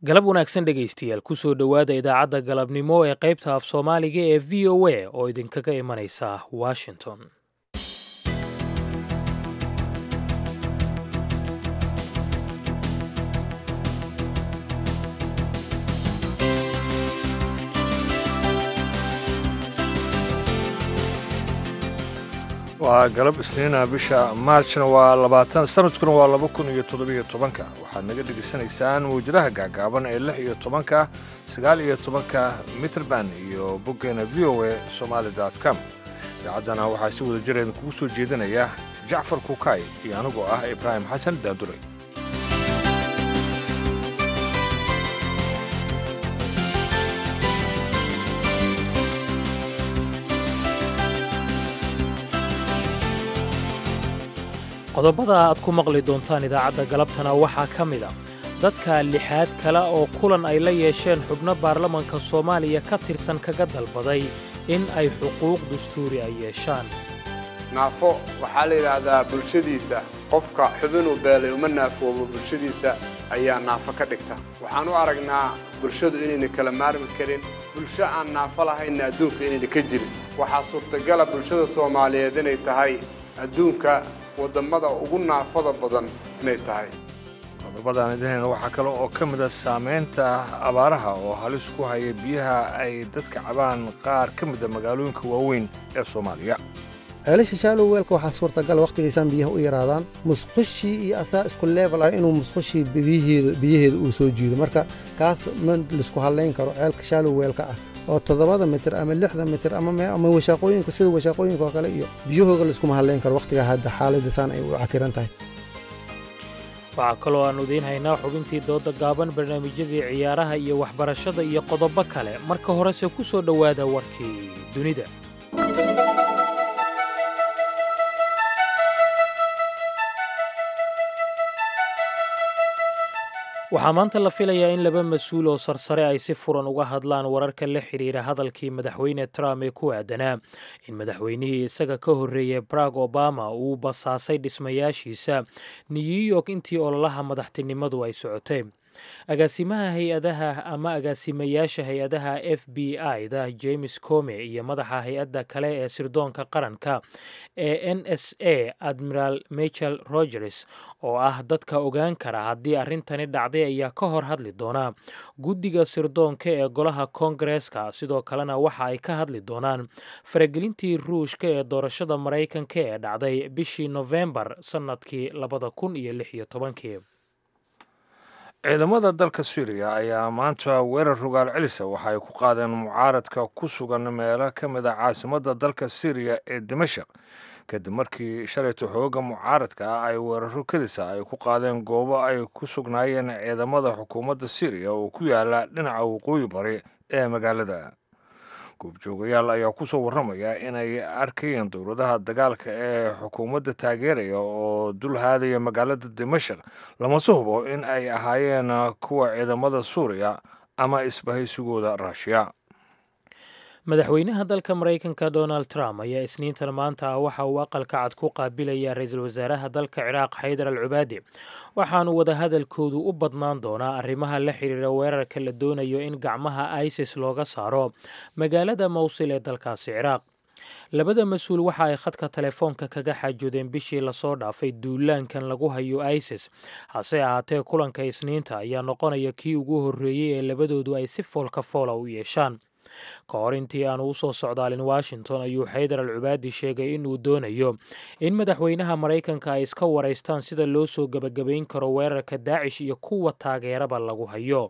galab wanaagsan dhegaystayaal kusoo dhowaada idaacadda galabnimo ee qaybta af soomaaliga ee v o a oo idinkaga imanaysa washington waa galab isniina bisha maarjna waa labaatan sanadkuna waa laba kun iyo toddobiyo tobanka waxaad naga dhegaysanaysaan mawjadaha gaagaaban ee lix iyo tobanka sagaal iyo tobanka mitrband iyo boggeena v o a somaali com idaacaddana waxaa si wada jir idinkugu soo jeedinaya jacfar kukaay iyo anigoo ah ibraahim xasan daanduray qodobada aad ku maqli doontaan idaacadda galabtana waxaa ka mid a dadka lixaad kale oo kulan ay la yeesheen xubno baarlamanka soomaaliya ka tirsan kaga dalbaday in ay xuquuq dastuuri ay yeeshaan naafo waxaa la yidhaahdaa bulshadiisa qofka xubinuu beelay uma naafoobo bulshadiisa ayaa naafo ka dhigta waxaan u aragnaa bulshadu inayna kala maarmi karin bulsho aan naafo lahaynna adduunka inayna ka jirin waxaa suurtagala bulshada soomaaliyeed inay tahay adduunka wadammada ugu naafada badan inay tahay qodobadaan idinayna waxaa kale oo ka mid a saamaynta abaaraha oo halis ku haya biyaha ay dadka cabaan qaar ka mida magaalooyinka waaweyn ee soomaaliya ceelasha shaalow weelka waxaa suurtagal wakhtigaysaan biyaha u yaraadaan musqushii iyo asaa isku leebel ah inuu musqushii biyaheeda uu soo jiido marka kaas ma laisku hadlayn karo ceelka shaalow weelka ah oo toddobada mitir ama lixda mitir ama washaaqooyinka sida washaaqooyinka oo kale iyo biyahooga laiskuma hadlayn karo wakhtigaa hadda xaaladda saan ay u cakiran tahay waxaa kaloo aannu idiin haynaa xubintii dooda gaaban barnaamijyadii ciyaaraha iyo waxbarashada iyo qodobo kale marka horese ku soo dhowaada warkii dunida waxaa maanta la filayaa in laba mas-uul oo sarsare ay si furan uga hadlaan wararka la xidhiira hadalkii madaxweyne trump ee ku aadanaa in madaxweynihii isaga ka horreeyey barack obama uu basaasay dhismayaashiisa new york intii ololaha madaxtinimadu ay socotay agaasimaha hay-adaha ama agaasimayaasha hay-adaha f b i da james come iyo madaxa hay-adda kale ee sirdoonka qaranka ee n s a admiral michael rogers oo ah dadka ogaan kara haddii arrintani dhacday ayaa ka hor hadli doona guddiga sirdoonka ee golaha koongareeska sidoo kalena waxa ay ka hadli doonaan faragelintii ruushka ee doorashada maraykanka ee dhacday bishii nofembar sannadkii labada kun iyo lix iyo tobankii ciidamada dalka suuriya ayaa maanta weerar rogaal celisa waxa ay ku qaadeen mucaaradka ku sugan meelo ka mid a caasimadda dalka syriya ee dimashaq kadib markii shalayta xooga mucaaradka ah ay weeraro kelisa ay ku qaadeen goobo ay ku sugnaayeen ciidamada xukuumadda syriya oo ku yaala dhinaca waqooyi bari ee magaalada goobjoogayaal ayaa ku soo warramaya inay arkayeen dowladaha dagaalka ee xukuumadda taageeraya oo dul haadaya magaalada dimashaq lamase hubo in ay ahaayeen kuwa ciidamada suuriya ama isbahaysigooda raashiya madaxweynaha dalka maraykanka donald trump ayaa isniintan maanta ah waxa uu aqalka cad ku qaabilaya ra-iisul wasaaraha dalka ciraaq xaydar al cubaadi waxaanu wadahadalkoodu u badnaan doonaa arrimaha la xiriira weerarka la doonayo in gacmaha isis looga saaro magaalada mowsil ee dalkaasi ciraaq labada mas-uul waxa ay khadka telefoonka kaga xaajoodeen bishii lasoo dhaafay duulaankan lagu hayo isis hase ahaatee kulanka isniinta ayaa noqonaya kii ugu horreeyey ee labadoodu ay si foolka foola u yeeshaan ka hor intii aanu usoo socdaalin washington ayuu xaydar al cubaadi sheegay inuu doonayo in madaxweynaha maraykanka ay iska waraystaan sida loo soo gebagabayn karo weerarka daacish iyo kuwa taageeraba lagu hayo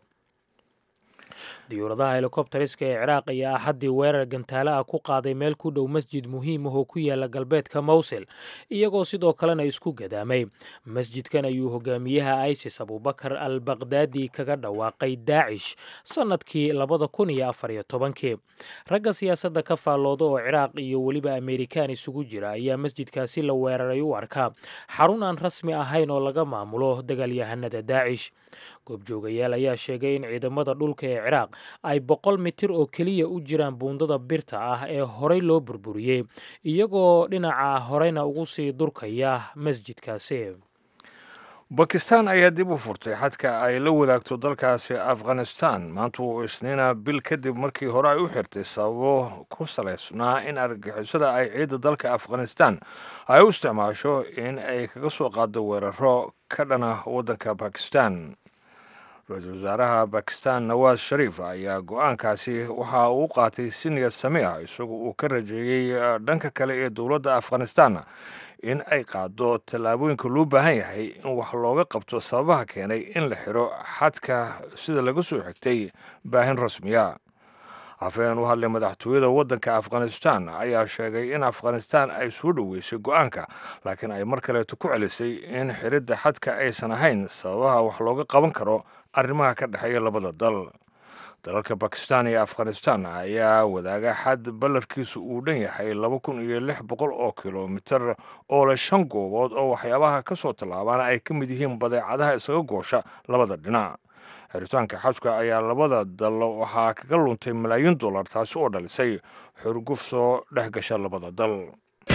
diyuuradaha helikobteriska ee ciraaq ayaa axaddii weerar gantaale ah ku qaaday meel ku dhow masjid muhiim ah oo ku yaala galbeedka mowsil iyagoo sidoo kalena isku gadaamay masjidkan ayuu hogaamiyaha isis abubakar al bakdaadi kaga dhawaaqay daacish sannadkii labada kun iyo afar iyo tobankii ragga siyaasadda ka faallooda oo ciraaq iyo weliba amerikaan isugu jira ayaa masjidkaasi la weeraray u arkaa xarun aan rasmi ahayn oo laga maamulo dagaalyahanada daacish goobjoogayaal ayaa sheegay in ciidamada dhulka ee ciraaq ay boqol mitir oo keliya u jiraan buundada birta ah ee horey loo burburiyey iyagoo dhinaca horeyna ugu sii durkaya masjidkaasi bakistan ayaa dib u furtay xadka ay la wadaagto dalkaasi afghanistan maanta uu isniina bil kadib markii hore ay u xirtay sababo ku salaysnaa in argagixisada ay ciidda dalka afghanistan ay u isticmaasho in ay kaga soo qaado weeraro ka dhana waddanka bakistan ra-iisul wasaaraha bakistan nawaas shariif ayaa go-aankaasi waxa uu qaatay si niyad sami ah isagoo uu ka rajeeyey dhanka kale ee dowladda afghanistan in ay qaado tallaabooyinka loo baahan yahay in wax looga qabto sababaha keenay in la xiro xadka sida laga soo xigtay baahin rasmiya afhayeen u hadlay madaxtooyada waddanka afghanistan ayaa sheegay in afghanistan ay soo dhoweysay go-aanka laakiin ay mar kaleeto ku celisay in xiridda xadka aysan ahayn sababaha wax looga qaban karo arrimaha ka dhexeeya labada dal dalalka bakistan iyo afghanistan ayaa wadaaga xad ballarkiisu uu dhan yahay laba kun iyo lix boqol oo kilomitir oo leh shan goobood oo waxyaabaha ka soo tallaabana ay ka mid yihiin badeecadaha isaga goosha labada dhinac xiritaanka xajka ayaa labada dal waxaa kaga luntay malaayiin dollar taasi oo dhalisay xurguf soo dhex gasha labada dal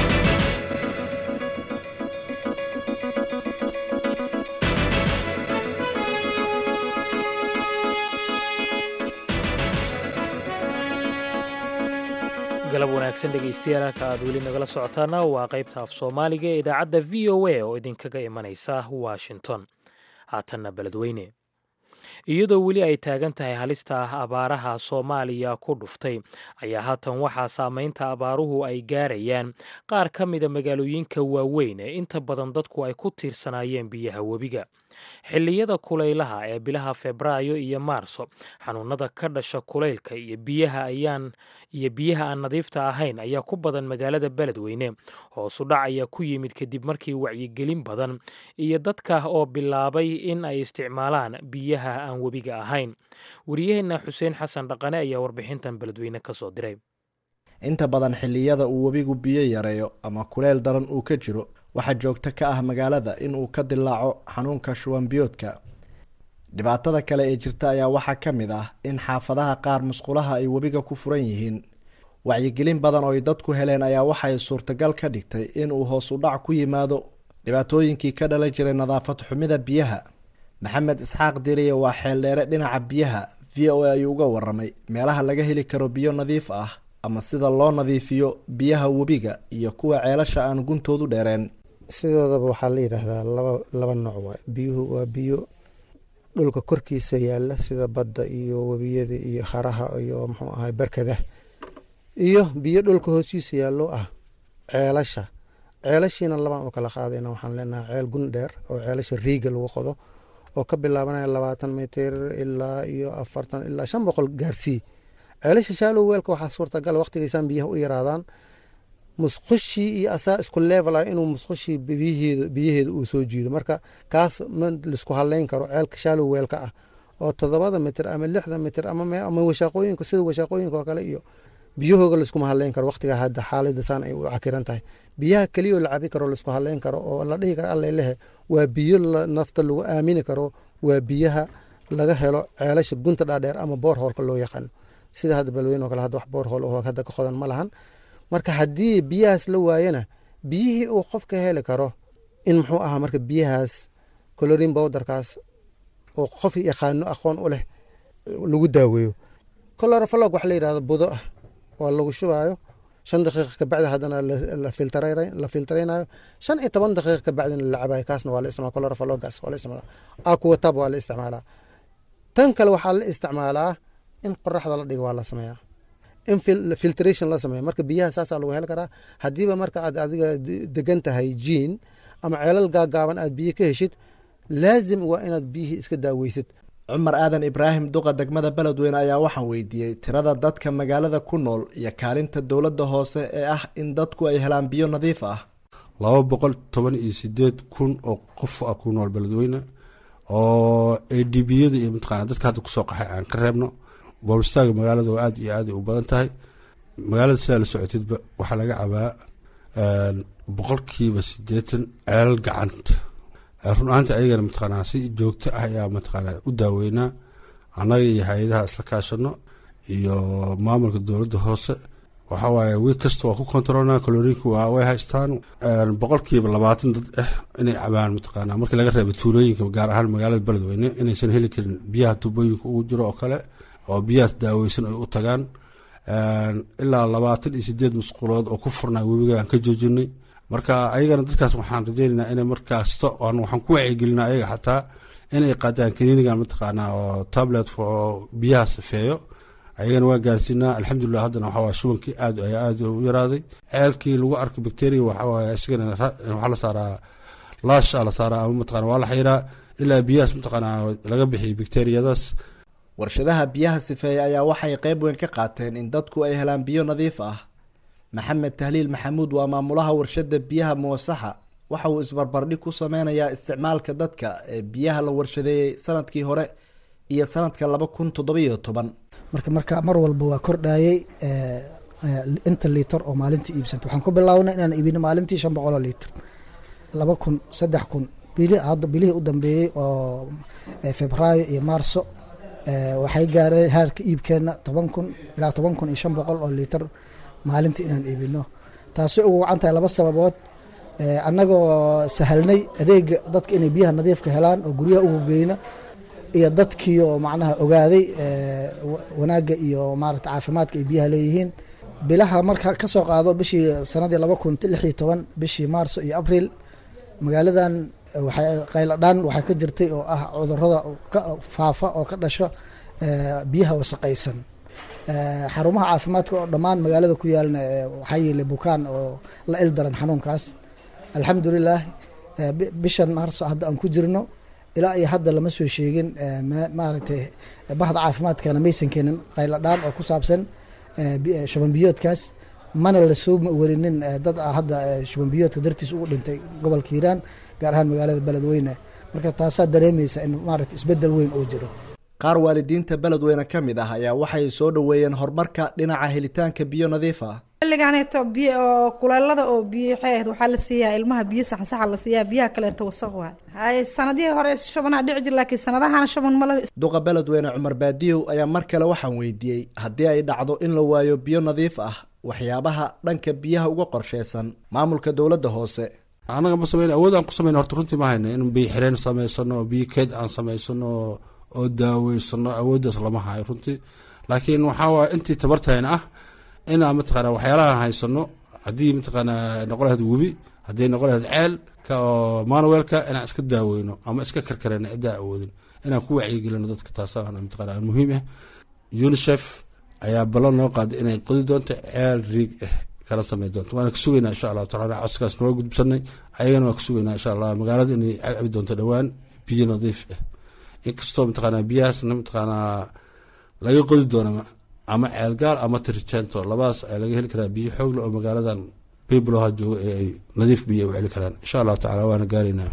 galab wanaagsan dhegaystayaal halka aad weli nagala socotaana waa qaybta af soomaaliga ee idaacadda v o a oo idinkaga imanaysa washington haatanna beledweyne iyadoo weli ay taagan tahay halista abaaraha soomaaliya ku dhuftay ayaa haatan waxaa saameynta abaaruhu ay gaarayaan qaar ka mida magaalooyinka waaweyn ee inta badan dadku ay ku tiirsanaayeen biyaha webiga xilliyada kulaylaha ee bilaha febraayo iyo maarso xanuunada ka dhasha kulaylka iyo biyaha ayaan iyo biyaha aan nadiifta ahayn ayaa ku badan magaalada beledweyne hoosu dhac ayaa ku yimid kadib markii wacyigelin badan iyo dadka oo bilaabay in ay isticmaalaan biyaha aan webiga ahayn wariyaheenna xuseen xasan dhaqane ayaa warbixintan beledweyne ka soo diray inta badan xilliyada uu webigu biyo yareeyo ama kuleyl daran uu ka jiro waxaa joogto ka ah magaalada in uu ka dilaaco xanuunka shuwanbiyoodka dhibaatada kale ee jirta ayaa waxaa ka mid ah in xaafadaha qaar musqulaha ay webiga ku furan yihiin wacyigelin badan oo ay dadku heleen ayaa waxay suurtagal ka dhigtay in uu hoos u dhac ku yimaado dhibaatooyinkii ka dhalan jiray nadaafad xumida biyaha maxamed isxaaq diriye waa xeeldheere dhinaca biyaha v o a ayuu uga waramay meelaha laga heli karo biyo nadiif ah ama sida loo nadiifiyo biyaha webiga iyo kuwa ceelasha aan guntoodu dheereen sidoodaba waxaa la yidhaahdaa laba laba nooc waay biyuhu waa biyo dhulka korkiisa yaala sida badda iyo webiyada iyo kharaha iyo muxuu ahay barkada iyo biyo dhulka hoostiisa yaallo ah ceelasha ceelashiina labaan u kala qaadayna waxaan leenahay ceel gun dheer oo ceelasha riiga lagu qodo oo ka bilaabanaya labaatan mitir ilaa iyo afartan ilaa shan boqol gaarsii ceelasha shaalow weelka waxaa suurtagal waqtigaysaan biyaha u yaraadaan musqushii iyo asaa isku level ah inuu musqushii biyaheeda biyaheeda uu soo jiido marka kaas ma laisku haleyn karo ceelka shaalow weelka ah oo toddobada mitir ama lixda mitir ama ama washaaqooyinka sida washaaqooyinka oo kale iyo biyahooga laiskuma haleyn karo waqtiga hadda xaalada saan ay u cakiran tahay biyaha keliya oo la cabi karo laisku haleyn karo oo la dhihi karo allelehe waa biyo nafta lagu aamini karo waa biyaha laga helo ceelasha gunta dhaadheer ama boorhoolka loo yaqaano sida hadda balweyn oo kale hadda wax boorhool oo hadda ka qodan ma lahan marka haddii biyahaas la waayana biyihii uu qofka heli karo in muxuu ahaa marka biyahaas colorin bowderkaas oo qof yaqaano aqoon u leh lagu daaweeyo colorofalog wax la yidhahdo budo ah waa lagu shubaayo shan daqiiqa kabacdi haddana la filtaraynayo shan iyo toban daqiiqa kabacdina la cabayo kaasna waa la isticmala colorofalogas waa la isticmala aquatab waa la isticmaalaa tan kale waxaa la isticmaalaa in qoraxda la dhigo waa la sameeyaa in filtration la sameeya marka biyaha saasaa lagu heli karaa haddiiba marka aad adiga degan tahay jiin ama ceelal gaagaaban aad biyo ka heshid laazim waa inaad biyihii iska daaweysid cumar aadan ibraahim duqa degmada beledweyne ayaa waxaan weydiiyey tirada dadka magaalada ku nool iyo kaalinta dowladda hoose ee ah in dadku ay helaan biyo nadiif ah laba boqol toban iyo sideed kun oo qof ah ku nool beledweyne oo a d biyada iyo mataqaana dadka hadda kusoo qaxay aan ka reebno boolistaaga magaalada oo aada iyo aada u badan tahay magaalada sidaa la socotidba waxaa laga cabaa boqolkiiba sideetan ceelal gacanta run ahaanta ayagana mataqaanaa si joogto ah ayaa mataqaanaa u daaweynaa annaga iyo hay-adaha isla kaashano iyo maamulka dowladda hoose waxa waaye wiig kasta waa ku kontrolna kaloriinka waa way haystaan boqolkiiba labaatan dad ah inay cabaan mataqaanaa markii laga reeba tuulooyinka gaar ahaan magaalada beledweyne inaysan heli karin biyaha tubooyinka ugu jiro oo kale oo biyahaas daaweysan ay u tagaan ilaa labaatan iyo sideed musqulood oo ku furnaa webiga aan ka joojinay marka ayagana dadkaas waxaan rajeynaynaa inay markaasta waxaan ku wacyigelinaa ayaga xataa inay qaadaan kaniinigan mataqaanaa oo tablet oo biyaha safeeyo ayagana waa gaarsiinaa alxamdulilah haddana waxaa shubankii aad ayaa aad u yaraaday ceelkii lagu arkay bacteria waxawaaye isagana waxaa la saaraa laasha la saaraa ama mataqana waa la xayiraa ilaa biyahaas mataqaanaa laga bixiyay bacteriyadaas warshadaha biyaha sifeeya ayaa waxay qeyb weyn ka qaateen in dadku ay helaan biyo nadiif ah maxamed tahliil maxamuud waa maamulaha warshada biyaha muwasaxa waxa uu isbarbardhig ku sameynayaa isticmaalka dadka ee biyaha la warshadeeyey sanadkii hore iyo sanadka laba kun toddobiyo toban marka marka mar walba waa kordhayey inta liiter oo maalintii iibsanta waxaan ku bilaabnay inaan iibino maalintii shan boqol oo liiter laba kun saddex kun bili hadda bilihii u dambeeyey oo febraayo iyo maarso waxay gaareen haarka iibkeena toban kun ilaa toban kun iyo shan boqol oo liiter maalintii inaan iibino taasi ugu wacan tahay laba sababood annagoo sahalnay adeega dadka inay biyaha nadiifka helaan oo guryaha ugu geyna iyo dadkii oo macnaha ogaaday wanaagga iyo maarata caafimaadka ay biyaha leeyihiin bilaha marka ka soo qaado bishii sanadii laba kun lix iyo toban bishii maarso iyo abriil magaaladan waxay qayladhaan waxay ka jirtay oo ah cudurada ka faafa oo ka dhasho biyaha wasaqaysan xarumaha caafimaadka oo dhammaan magaalada ku yaalna waxaa yeelay bukaan oo la il daran xanuunkaas alxamdulilah bishan maarso hadda aan ku jirno ilaa iyo hadda lama soo sheegin maaragtay bahda caafimaadkana maysan keenin qayladhaan oo ku saabsan shubanbiyoodkaas mana lasoo warinin dad hadda shubanbiyoodka dartiis ugu dhintay gobolka hiiraan gaar ahaan magaalada beledweyne marka taasaa dareemaysa in maaragta isbedel weyn uu jiro qaar waalidiinta beledweyne ka mid ah ayaa waxay soo dhoweeyeen horumarka dhinaca helitaanka biyo nadiif ah xilligaaneeto biyo oo kuleelada oo biyo waxay ahayd waxaa la siiyaa ilmaha biyo saxsaxa la siiyaa biyaha kaleeto wasaq waay hay sanadihii hore shabanaa dhici jir laakiin sanadahana shaban male duqa beledweyne cumar baadiyow ayaa mar kale waxaan weydiiyey haddii ay dhacdo in la waayo biyo nadiif ah waxyaabaha dhanka biyaha uga qorsheysan maamulka dowladda hoose annaga ma sameyn awood aan ku sameyn horta runtii ma hayna in biyo xireen samaysano biyo keed aan samaysano oo daaweysano awooddaas lama hayo runtii laakiin waxaa waaya intii tabartayna ah inaan mataqaana waxyaalaha haysano haddii mataqaana noqon lahayd webi haddii noqon lahayd ceel ka oo manuelka inaan iska daaweyno ama iska karkareno ciddaan awoodin inaan ku wacyigelino dadka taasaan mataqaana muhiim ah unicef ayaa ballan noo qaaday inay qodi doonto ceel riig ah kala samey doonto waana ka sugaynaa insha allahu tacala codskaas nooga gudbsanay ayagana waa ka sugaynaa insha allah magaalada inay cabi doonto dhowaan biyo nadiif ah inkastoo mataqaanaa biyahaasna mataqaanaa laga qodi doono ama ceelgaal ama tirjento labadaas ayaa laga heli karaa biyo xoogle oo magaaladan bibloha jooga ee ay nadiif biyo u celi karaan insha allahu tacala waana gaaraynaa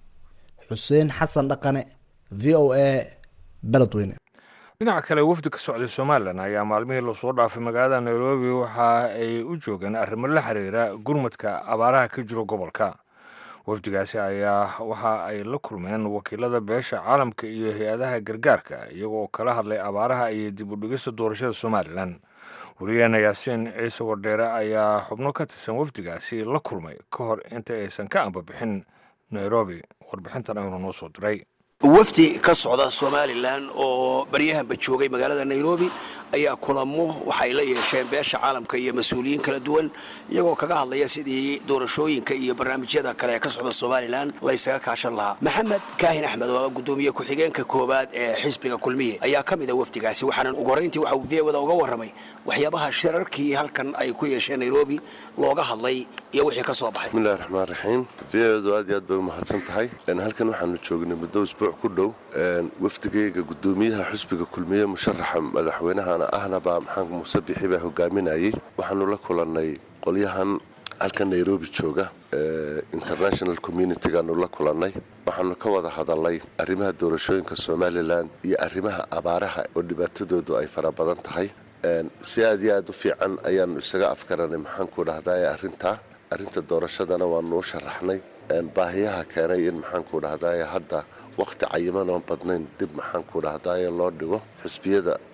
xuseen xasan dhaqane v o a beledweyne dhinaca kale wafdi ka socday somalilan ayaa maalmihii lasoo dhaafay magaalada nairobi waxa ay u joogeen arrimo la xiriira gurmadka abaaraha ka jiro gobolka wafdigaasi ayaa waxa ay la kulmeen wakiilada beesha caalamka iyo hay-adaha gargaarka iyagoo kala hadlay abaaraha iyo dib u dhigista doorashada somalilan wariyaheena yaasiin ciise wardheere ayaa xubno ka tirsan wafdigaasi la kulmay ka hor inta aysan ka ambabixin nairobi warbixintan aynu noo soo diray wafdi ka socda somalilan oo baryahanba joogay magaalada nairobi ayaa kulamo waxay la yeesheen beesha caalamka iyo mas-uuliyiin kala duwan iyagoo kaga hadlaya sidii doorashooyinka iyo barnaamijyada kale ee ka socda somalilan laysaga kaashan lahaa maxamed kaahin axmed oo gudoomiye ku-xigeenka koowaad ee xisbiga kulmiye ayaa ka mid a wafdigaasi waxaana ugu horrayntii waxa uu viyawada uga warramay waxyaabaha shirarkii halkan ay ku yeesheen nairobi looga hadlay iyo wixii ka soo baxay bismillahi raxmaan raxiim viyawadu aad iyo aad bay u mahadsan tahay halkan waxaanu joognay muddo isbuuc ku dhow wafdigayga gudoomiyaha xisbiga kulmiye musharaxa madaxweynahana ahna baa maxamed muuse bixi baa hogaaminayay waxaanu la kulannay qolyahan halka nairobi jooga international communitigaanu la kulannay waxaanu ka wada hadalnay arrimaha doorashooyinka somalilan iyo arrimaha abaaraha oo dhibaatadoodu ay fara badan tahay si aad iyo aad u fiican ayaanu isaga afgaranay maxaanku dhahdaye arrintaa arrinta doorashadana waanu u sharaxnay baahiyaha keenay in maxaanku dhahdaye hadda wakhti cayiman oon badnayn dib maxaanku dhahdaye loo dhigo xusbiyada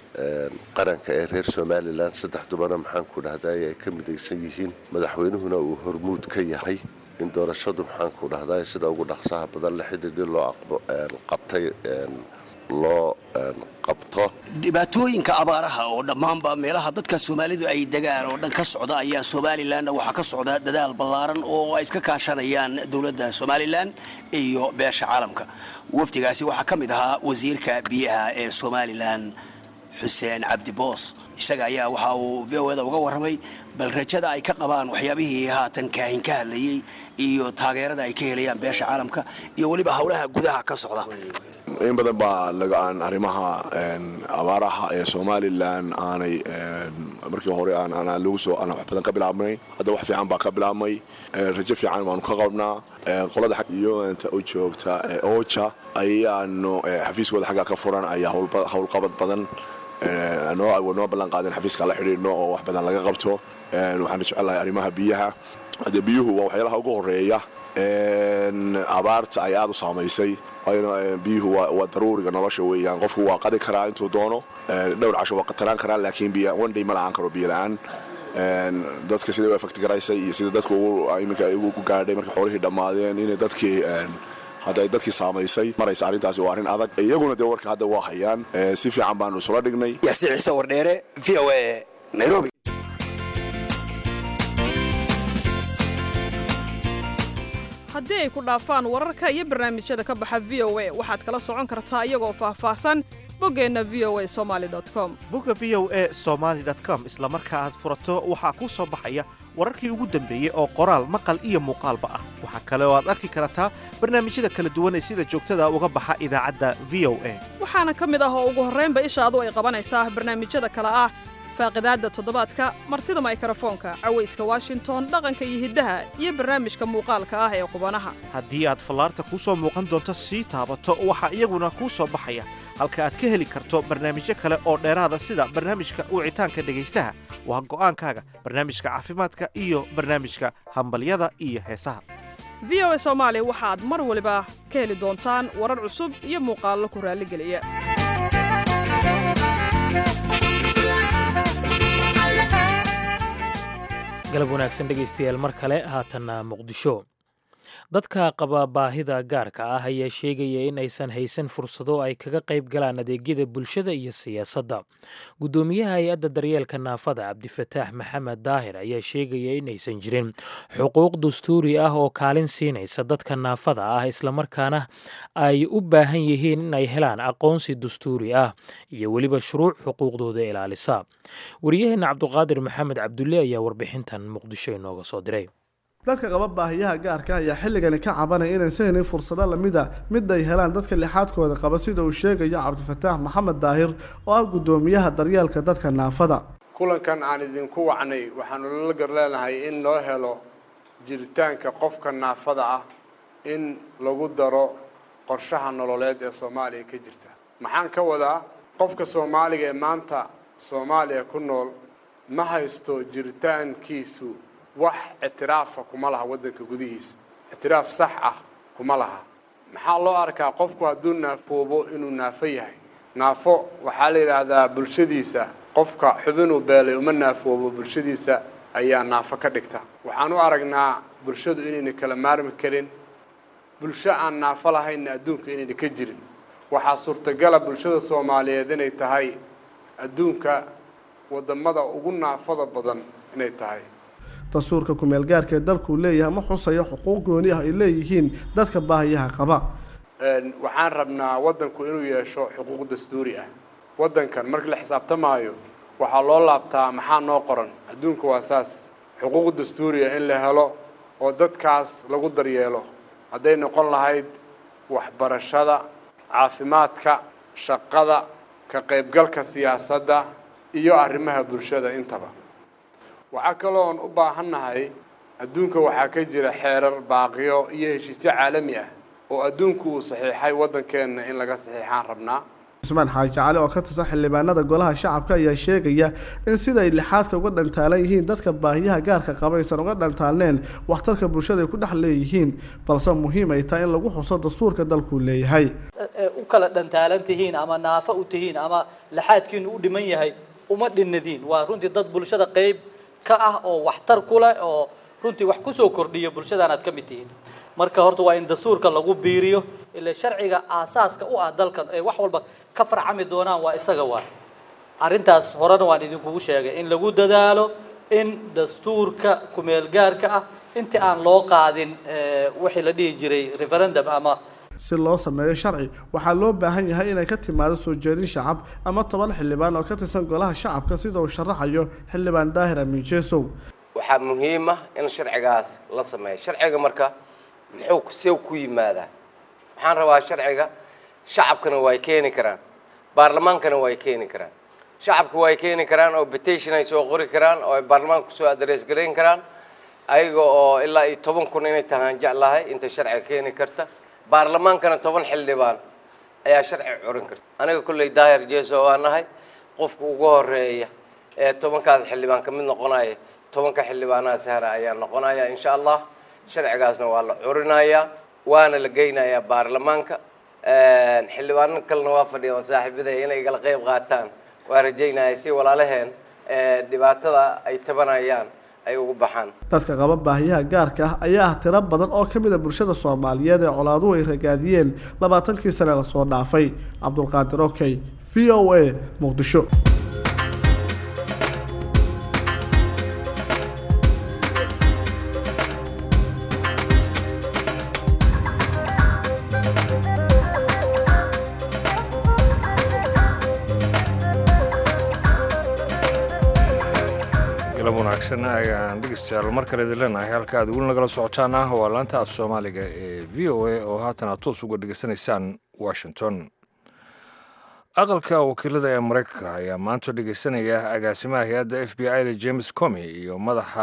qaranka ee reer somalilan saddexdubana maxaanku dhahday ay ka midaysan yihiin madaxweynuhuna uu hormuud ka yahay in doorashadu maxaanku dhahday sida ugu dhaqsaha badan le xidigii loo qabtay loo qabto dhibaatooyinka abaaraha oo dhammaanba meelaha dadka soomaalidu ay degaan oo dhan ka socda ayaa somalilanna waxaa ka socda dadaal ballaaran oo ay iska kaashanayaan dowladda somalilan iyo beesha caalamka wafdigaasi waxaa ka mid ahaa wasiirka biyaha ee somalilan xuseen cabdi boos isaga ayaa waxa uu v o da uga warramay bal rajada ay ka qabaan waxyaabihii haatan kaahin ka hadlayey iyo taageerada ay ka helayaan beesha caalamka iyo weliba howlaha gudaha ka socda in badan baa lagaan arrimaha abaaraha ee somalilan aanay markii hore lagu soo aan wax badan ka bilaabnay hadda wax fiican baa ka bilaabmay rajo fiican baanu ka qabnaa qolada iyo inta u joogta oja ayaanu xafiiskooda xagga ka furan ayaa howlqabad badan noo ballan qaadeen xafiiska la xidhiidhno oo wax badan laga qabto waxaan jecelahay arrimaha biyaha hadde biyuhu waa waxyaalaha ugu horeeya abaarta ay aada u saamaysay biyuhu waa daruuriga nolosha weeyaan qofku waa qadi karaa intuu doono dhowr casho waa qataraan karaa laakiin onday ma la-aan karo biyo la-aan dadka siday u efekti garaysay iyo sida dadku iminka ugu gaadhay markay xoolihii dhammaadeen inay dadkii hadday dadkii saamaysay maraysa arrintaasi waa arrin adag iyaguna dee warka hadda waa hayaan si fiican baanu isula dhignay yaasi ciise wardheere v o a nairobi haddii ay ku dhaafaan wararka iyo barnaamijyada ka baxa v o a waxaad kala socon kartaa iyagoo faahfaahsan boggeenna v o a somali com bogga v o a somaali com isla marka aad furato waxaa kuu soo baxaya wararkii ugu dambeeyey oo qoraal maqal iyo muuqaalba ah waxaa kale oo aad arki kartaa barnaamijyada kala duwan ee sida joogtada uga baxa idaacadda v o a waxaana ka mid ah oo ugu horraynba ishaadu ay qabanaysaa barnaamijyada kale ah faaqidaadda toddobaadka martida maykarafoonka cawayska washington dhaqanka iyo hiddaha iyo barnaamijka muuqaalka ah ee qubanaha haddii aad fallaarta kuu soo muuqan doonto sii taabato waxaa iyaguna kuu soo baxaya halka aad ka heli karto barnaamijyo kale oo dheeraada sida barnaamijka wicitaanka dhegaystaha waa go'aankaaga barnaamijka caafimaadka iyo barnaamijka hambalyada iyo heesaha v o a soomaali waxaad mar waliba ka heli doontaan warar cusub iyo muuqaallo ku raalligeliya galab wanaagsan dhegaystayaal mar kale haatanna muqdisho dadka qaba baahida gaarka ah ayaa sheegaya in aysan haysan fursado ay kaga qayb galaan adeegyada bulshada iyo siyaasadda guddoomiyaha hay-adda daryeelka naafada cabdifataax maxamed daahir ayaa sheegaya in aysan jirin xuquuq dastuuri ah oo kaalin siinaysa dadka naafada ah islamarkaana ay u baahan yihiin in ay helaan aqoonsi dastuuri ah iyo weliba shuruuc xuquuqdooda ilaalisa wariyaheenna cabduqaadir maxamed cabdulle ayaa warbixintan muqdisho inooga soo diray dadka qaba baahiyaha gaarka ayaa xilligani ka cabanaya inaysan helin fursado lamid a mid ay helaan dadka lixaadkooda qaba sida uu sheegayo cabdifataax maxamed daahir oo ah guddoomiyaha daryeelka dadka naafada kulankan aan idinku wacnay waxaanu lala gar leenahay in loo helo jiritaanka qofka naafada ah in lagu daro qorshaha nololeed ee soomaaliya ka jirta maxaan ka wadaa qofka soomaaliga ee maanta soomaaliya ku nool ma haysto jiritaankiisu wax ictiraafa kuma laha waddanka gudihiisa ictiraaf sax ah kuma laha maxaa loo arkaa qofku hadduu naafoobo inuu naafo yahay naafo waxaa la yidhaahdaa bulshadiisa qofka xubinuu beelay uma naafoobo bulshadiisa ayaa naafo ka dhigta waxaan u aragnaa bulshadu inayna kala maarmi karin bulsho aan naafo lahaynna adduunka inayna ka jirin waxaa suurtagala bulshada soomaaliyeed inay tahay adduunka waddamada ugu naafada badan inay tahay dastuurka kumeel gaarka ee dalkuu leeyahay ma xusayo xuquuq gooni ah ay leeyihiin dadka baahiyaha qaba waxaan rabnaa waddanku inuu yeesho xuquuq dastuuri ah waddankan markii la xisaabtamaayo waxaa loo laabtaa maxaa noo qoran adduunka waa saas xuquuq dastuuri ah in la helo oo dadkaas lagu daryeelo hadday noqon lahayd waxbarashada caafimaadka shaqada ka qaybgalka siyaasadda iyo arrimaha bulshada intaba waxaa kaloo oon u baahannahay adduunka waxaa ka jira xeerar baaqiyo iyo heshiisyo caalami ah oo adduunku uu saxiixay waddankeenna in laga saxiixaan rabnaa cismaan xaaji cali oo ka tirsan xildhibaanada golaha shacabka ayaa sheegaya in siday lixaadka uga dhantaalan yihiin dadka baahiyaha gaarka qaba aysan uga dhantaalneen waxtarka bulshada ay ku dhex leeyihiin balse muhiim ay tahay in lagu xuso dastuurka dalkuu leeyahay u kala dhantaalan tihiin ama naafo u tihiin ama laxaadkiinu u dhiman yahay uma dhinadiin waa runtii dad bulshada qeyb ka ah oo waxtar ku leh oo runtii wax kusoo kordhiyo bulshadaanaad ka mid tihiin marka horta waa in dastuurka lagu biiriyo ila sharciga aasaaska u ah dalkan ee wax walba ka farcami doonaan waa isaga waa arrintaas horena waan idinkugu sheegay in lagu dadaalo in dastuurka kumeel gaarka ah intii aan loo qaadin wixii la dhihi jiray referendum ama si loo sameeyo sharci waxaa loo baahan yahay inay ka timaado soo jeedin shacab ama toban xildhibaan oo ka tirsan golaha shacabka sida uu sharaxayo xildhibaan daahir amiin jeesow waxaa muhiim ah in sharcigaas la sameeyo sharciga marka muxuu see ku yimaadaa waxaan rabaa sharciga shacabkana way keeni karaan baarlamaankana way keeni karaan shacabka way keeni karaan oo petition ay soo qori karaan oo ay baarlamaanka kusoo adres garayn karaan ayaga oo ilaa iyo toban kun inay tahaan jeclahay inta sharciga keeni karta baarlamaankana toban xildhibaan ayaa sharci curin karta aniga kolley daahir jeeso waa nahay qofka ugu horeeya ee tobankaas xildhibaan ka mid noqonaya tobanka xildhibaanaha sahra ayaa noqonaya insha allah sharcigaasna waa la curinayaa waana la geynayaa baarlamaanka xildhibaano kalena waa fadhiya oo saaxiibadaya inay igala qeyb qaataan waa rajaynaya si walaalaheen dhibaatada ay tabanayaan ay ugu baxaan dadka qaba baahiyaha gaarka ah ayaa ah tiro badan oo ka mid a bulshada soomaaliyeed ee colaaduhu ay ragaadiyeen labaatankii sane lasoo dhaafay cabdulqaadir okey v o a muqdisho galab wanaagsan ayaan dhegeystayaal mar kale idin leenahay halka aad weli nagala socotaan ah waa laanta af soomaaliga ee v o a oo haatan aad toos uga dhegeysanaysaan washington aqalka wakiilada ee maraykanka ayaa maanta dhegeysanaya agaasimaha hay-adda f b i da james comy iyo madaxa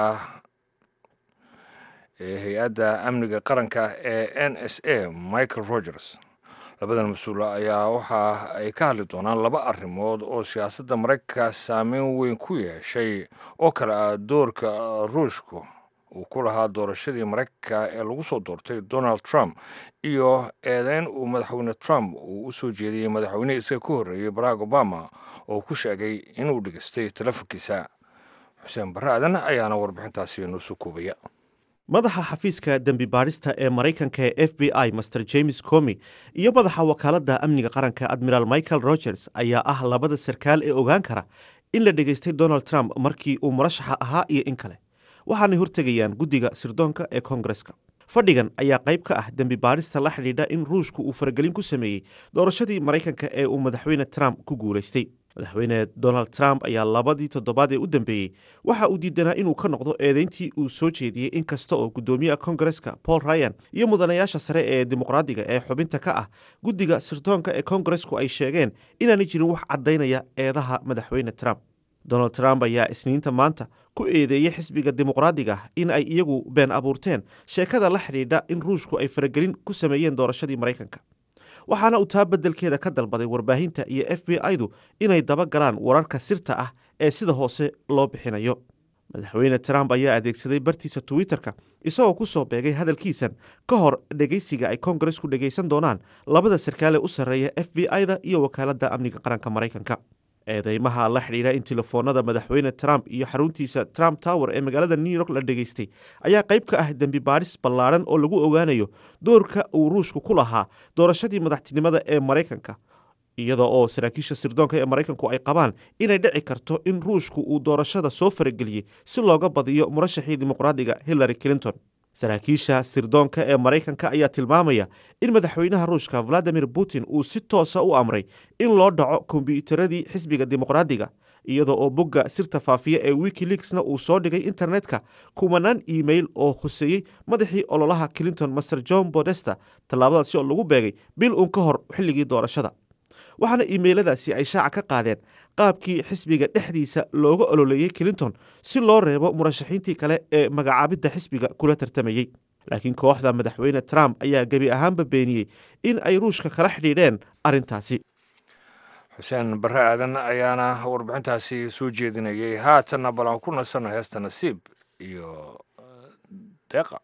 ee hay-adda amniga qaranka ee n s a michael rogers labadan mas-uul ayaa waxa ay ka hadli doonaan laba arrimood oo siyaasadda maraykanka saameyn weyn ku yeeshay oo kale ah doorka ruushka uu ku lahaa doorashadii maraykanka ee lagu soo doortay donald trump iyo eedeyn uu madaxweyne trump uu u soo jeediyey madaxweynihii isaga ka horreeyey barack obama oo ku sheegay inuu dhegeystay telefonkiisa xuseen barre aadan ayaana warbixintaasi noo soo koobaya madaxa xafiiska dembi baadhista ee maraykanka ee f b i master james comy iyo madaxa wakaaladda amniga qaranka admiral michael rogers ayaa ah labada sarkaal ee ogaan kara in la dhegaystay donald trump markii uu murashaxa ahaa iyo in kale waxaanay hortegayaan guddiga sirdoonka ee koongareska fadhigan ayaa qayb ka ah dembi baadhista la xidhiidha in ruushku uu faragelin ku sameeyey doorashadii maraykanka ee uu madaxweyne trump ku guulaystay madaxweyne donald trump ayaa labadii toddobaad ee u dambeeyey waxa uu diidanaa inuu ka noqdo eedeyntii uu soo jeediyey in kasta oo guddoomiyaha kongareska paul ryan iyo mudanayaasha sare ee dimuqraadiga ee xubinta ka ah guddiga sirdoonka ee kongaresku ay sheegeen inaanay jirin wax caddaynaya eedaha madaxweyne trump donald trump ayaa isniinta maanta ku eedeeyey xisbiga dimuqraadiga in ay iyagu been abuurteen sheekada la xidhiidha in ruushku ay faragelin ku sameeyeen doorashadii maraykanka waxaana uu taa beddelkeeda ka dalbaday warbaahinta iyo f b i-du inay daba galaan wararka sirta ah ee sida hoose loo bixinayo madaxweyne trump ayaa adeegsaday bartiisa twitter-ka isagoo ku soo beegay hadalkiisan ka hor dhegaysiga ay kongaresku dhegaysan doonaan labada sarkaale u sarreeya f b i-da iyo wakaaladda amniga qaranka maraykanka eedeymaha la xidhiidha in telefoonada madaxweyne trump iyo xaruntiisa trump tower ee magaalada new york la dhegaystay ayaa qayb ka ah dembi baadhis ballaadhan oo lagu ogaanayo doorka uu ruushku ku lahaa doorashadii madaxtinimada ee maraykanka iyada oo saraakiisha sirdoonka ee maraykanku ay qabaan inay dhici karto in ruushku uu doorashada soo farageliyey si looga badiyo murashaxii dimuqraadiga hillary clinton saraakiisha sirdoonka ee maraykanka ayaa tilmaamaya in madaxweynaha ruushka valadimir putin uu si toosa u amray in loo dhaco kombyuutaradii xisbiga dimuqraadiga iyada oo bogga sirta faafiya ee wikileaksna uu soo dhigay internetka kumanaan iimail oo khuseeyey madaxii ololaha clinton master john bodesta tallaabadaasi oo lagu beegay bil uun ka hor xilligii doorashada waxaana iimeyladaasi ay shaaca ka qaadeen qaabkii xisbiga dhexdiisa looga ololeeyey clinton si loo reebo murashaxiintii kale ee magacaabidda xisbiga kula tartamayey laakiin kooxda madaxweyne trump ayaa gebi ahaanba beeniyey in ay ruushka kala xidhiidheen arrintaasi xuseen barre aadan ayaana warbixintaasi soo jeedinayay haatanna bal aan ku nasanno heesta nasiib iyo deeqa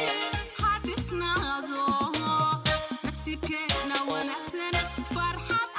Farxad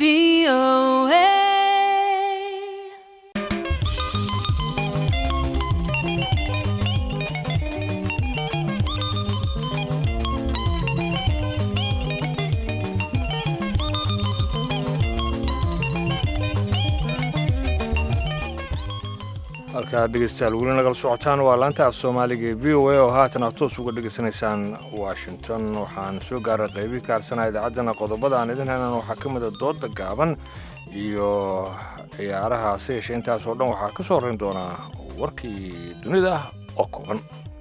halkaa dhegeystayaal weli nagala socotaan waa laanta af soomaaliga ee v o a oo haatan aad toos uga dhegaysanaysaan washington waxaan soo gaaray qeybii kaarsanaa idaacaddana qodobada aan idin haynan waxaa ka mid a dooda gaaban iyo ciyaaraha se yeeshee intaasoo dhan waxaa ka soo horrayn doonaa warkii dunida oo kooban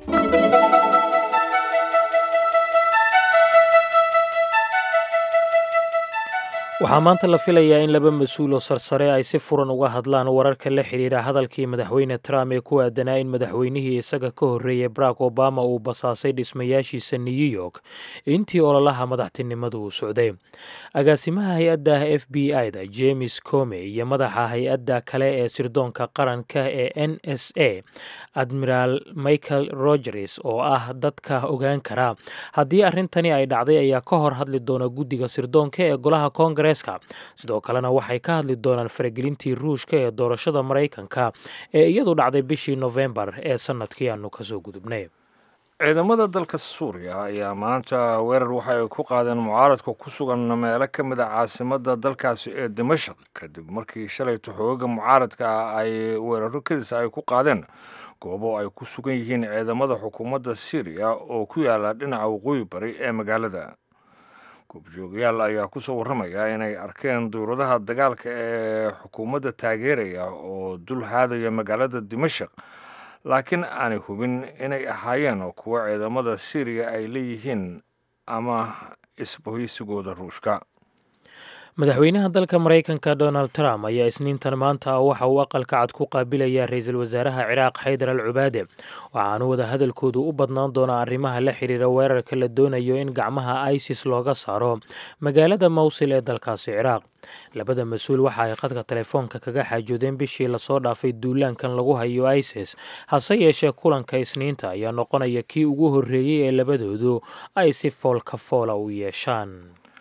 waxaa maanta la filayaa in laba mas-uul oo sarsare ay si furan uga hadlaan wararka la xidhiidha hadalkii madaxweyne trump ee ku aadanaa in madaxweynihii isaga ka horreeyey barack obama uu basaasay dhismayaashiisa new york intii ololaha madaxtinimadu uu socday agaasimaha hay-adda f b i da james come iyo madaxa hay-adda kale ee sirdoonka qaranka ee n s a admiraal michael rogers oo ah dadka ogaan kara haddii arrintani ay dhacday ayaa ka hor hadli doona guddiga sirdoonka ee golaha koongarees sidoo kalena waxay ka hadli doonaan faragelintii ruushka ee doorashada maraykanka ee iyadu dhacday bishii nofembar ee sanadkii aanu kasoo gudubnay ciidamada dalka suuriya ayaa maanta weerar waxa ay ku qaadeen mucaaradka ku sugan meelo ka mid a caasimada dalkaasi ee dimashaq kadib markii shalayto xoogaga mucaaradka ah ay weeraro kadis ay ku qaadeen goobo ay ku sugan yihiin ciidamada xukuumadda syriya oo ku yaala dhinaca waqooyi bari ee magaalada goobjoogayaal ayaa ku soo warramaya inay arkeen dowladaha dagaalka ee xukuumadda taageeraya oo dul haadaya magaalada dimashaq laakiin aanay hubin inay ahaayeen kuwo ciidamada syriya ay leeyihiin ama isbohaysigooda ruushka madaxweynaha dalka maraykanka donald trump ayaa isniintan maanta waxa uu aqalka cad ku qaabilayaa ra-iisul wasaaraha ciraaq xaydar al cubaade waxaanu wada hadalkoodu u badnaan doonaa arrimaha la xiriira weerarka la doonayo in gacmaha isis looga saaro magaalada mawsil ee dalkaasi ciraaq labada mas-uul waxa ay khadka telefoonka kaga xaajoodeen bishii lasoo dhaafay duulaankan lagu hayo isis hase yeeshee kulanka isniinta ayaa noqonaya kii ugu horreeyey ee labadoodu ay si foolka foola u yeeshaan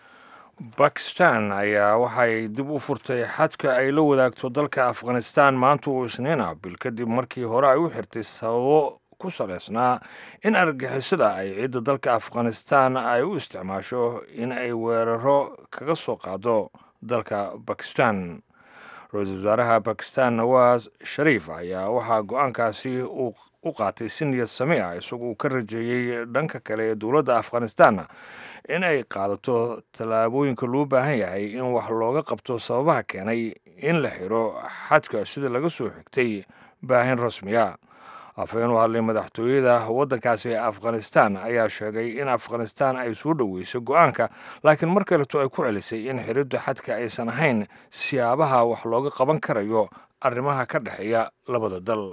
bakistan ayaa waxay dib u furtay xadka ay la wadaagto dalka afghanistan maanta uu isniina bil kadib markii hore ay u xirtay sababo ku saleysnaa in argagixisada ay ciidda dalka afghanistan ay u isticmaasho in ay weeraro kaga soo qaado dalka bakistan ra-iisul wasaaraha bakistan nawaas shariif ayaa waxaa go-aankaasi uu u qaatay si niyad sami ah isagoo uu ka rajeeyey dhanka kale ee dowladda afghanistan in ay qaadato tallaabooyinka loo baahan yahay in wax looga qabto sababaha keenay in la xiro xadka sida laga soo xigtay baahin rasmiya afhayeen u hadlay madaxtooyada waddankaasi ee afghanistan ayaa sheegay in afghanistan ay soo dhoweysay go-aanka laakiin mar kaleto ay ku celisay in xiridda xadka aysan ahayn siyaabaha wax looga qaban karayo arrimaha ka dhexeeya labada dal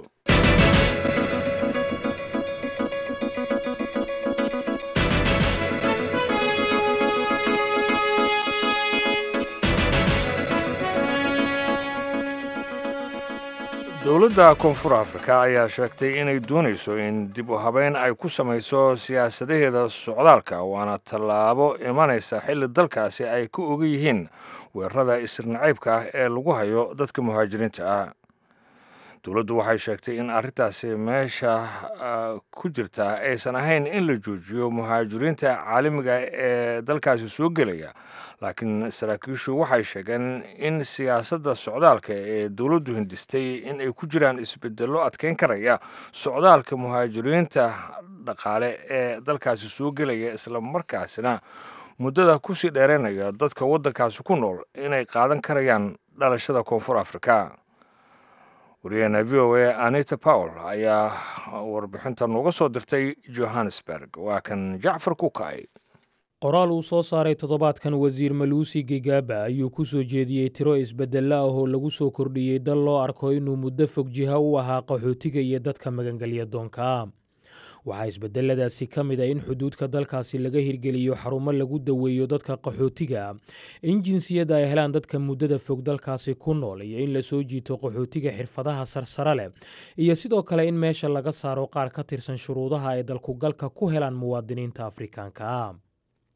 dowladda koonfur afrika ayaa sheegtay inay doonayso in dib u habeyn ay ku samayso siyaasadaheeda socdaalka waana tallaabo imanaysa xilli dalkaasi ay ka oga yihiin weerarada isirnacaybka ah ee lagu hayo dadka muhaajiriinta ah dowladdu waxay sheegtay in arrintaasi meesha ku jirta aysan ahayn in la joojiyo muhaajiriinta caalamiga ee dalkaasi soo gelaya laakiin saraakiishu waxay sheegeen in siyaasadda socdaalka ee dowladdu hindistay in ay ku jiraan isbedello adkeyn karaya socdaalka muhaajiriinta dhaqaale ee dalkaasi soo gelaya isla markaasina muddada kusii dheeraynaya dadka waddankaasi ku nool inay qaadan karayaan dhalashada koonfur afrika wariyaheena v o a anita powell ayaa warbixinta nooga soo dirtay johannesburg waa kan jacfar kukay qoraal uu soo saaray toddobaadkan wasiir maluusi gigaba ayuu ku soo jeediyey tiro isbeddello ah oo lagu soo kordhiyey dal loo arko inuu muddo fog jiha u ahaa qaxootiga iyo dadka magangelya doonka waxaa isbedeladaasi ka mid a in xuduudka dalkaasi laga hirgeliyo xarumo lagu daweeyo dadka qaxootiga in jinsiyadda ay helaan dadka muddada fog dalkaasi ku nool iyo in la soo jiito qaxootiga xirfadaha sarsare leh iyo sidoo kale in meesha laga saaro qaar ka tirsan shuruudaha ay dalkugalka ku helaan muwaadiniinta afrikaanka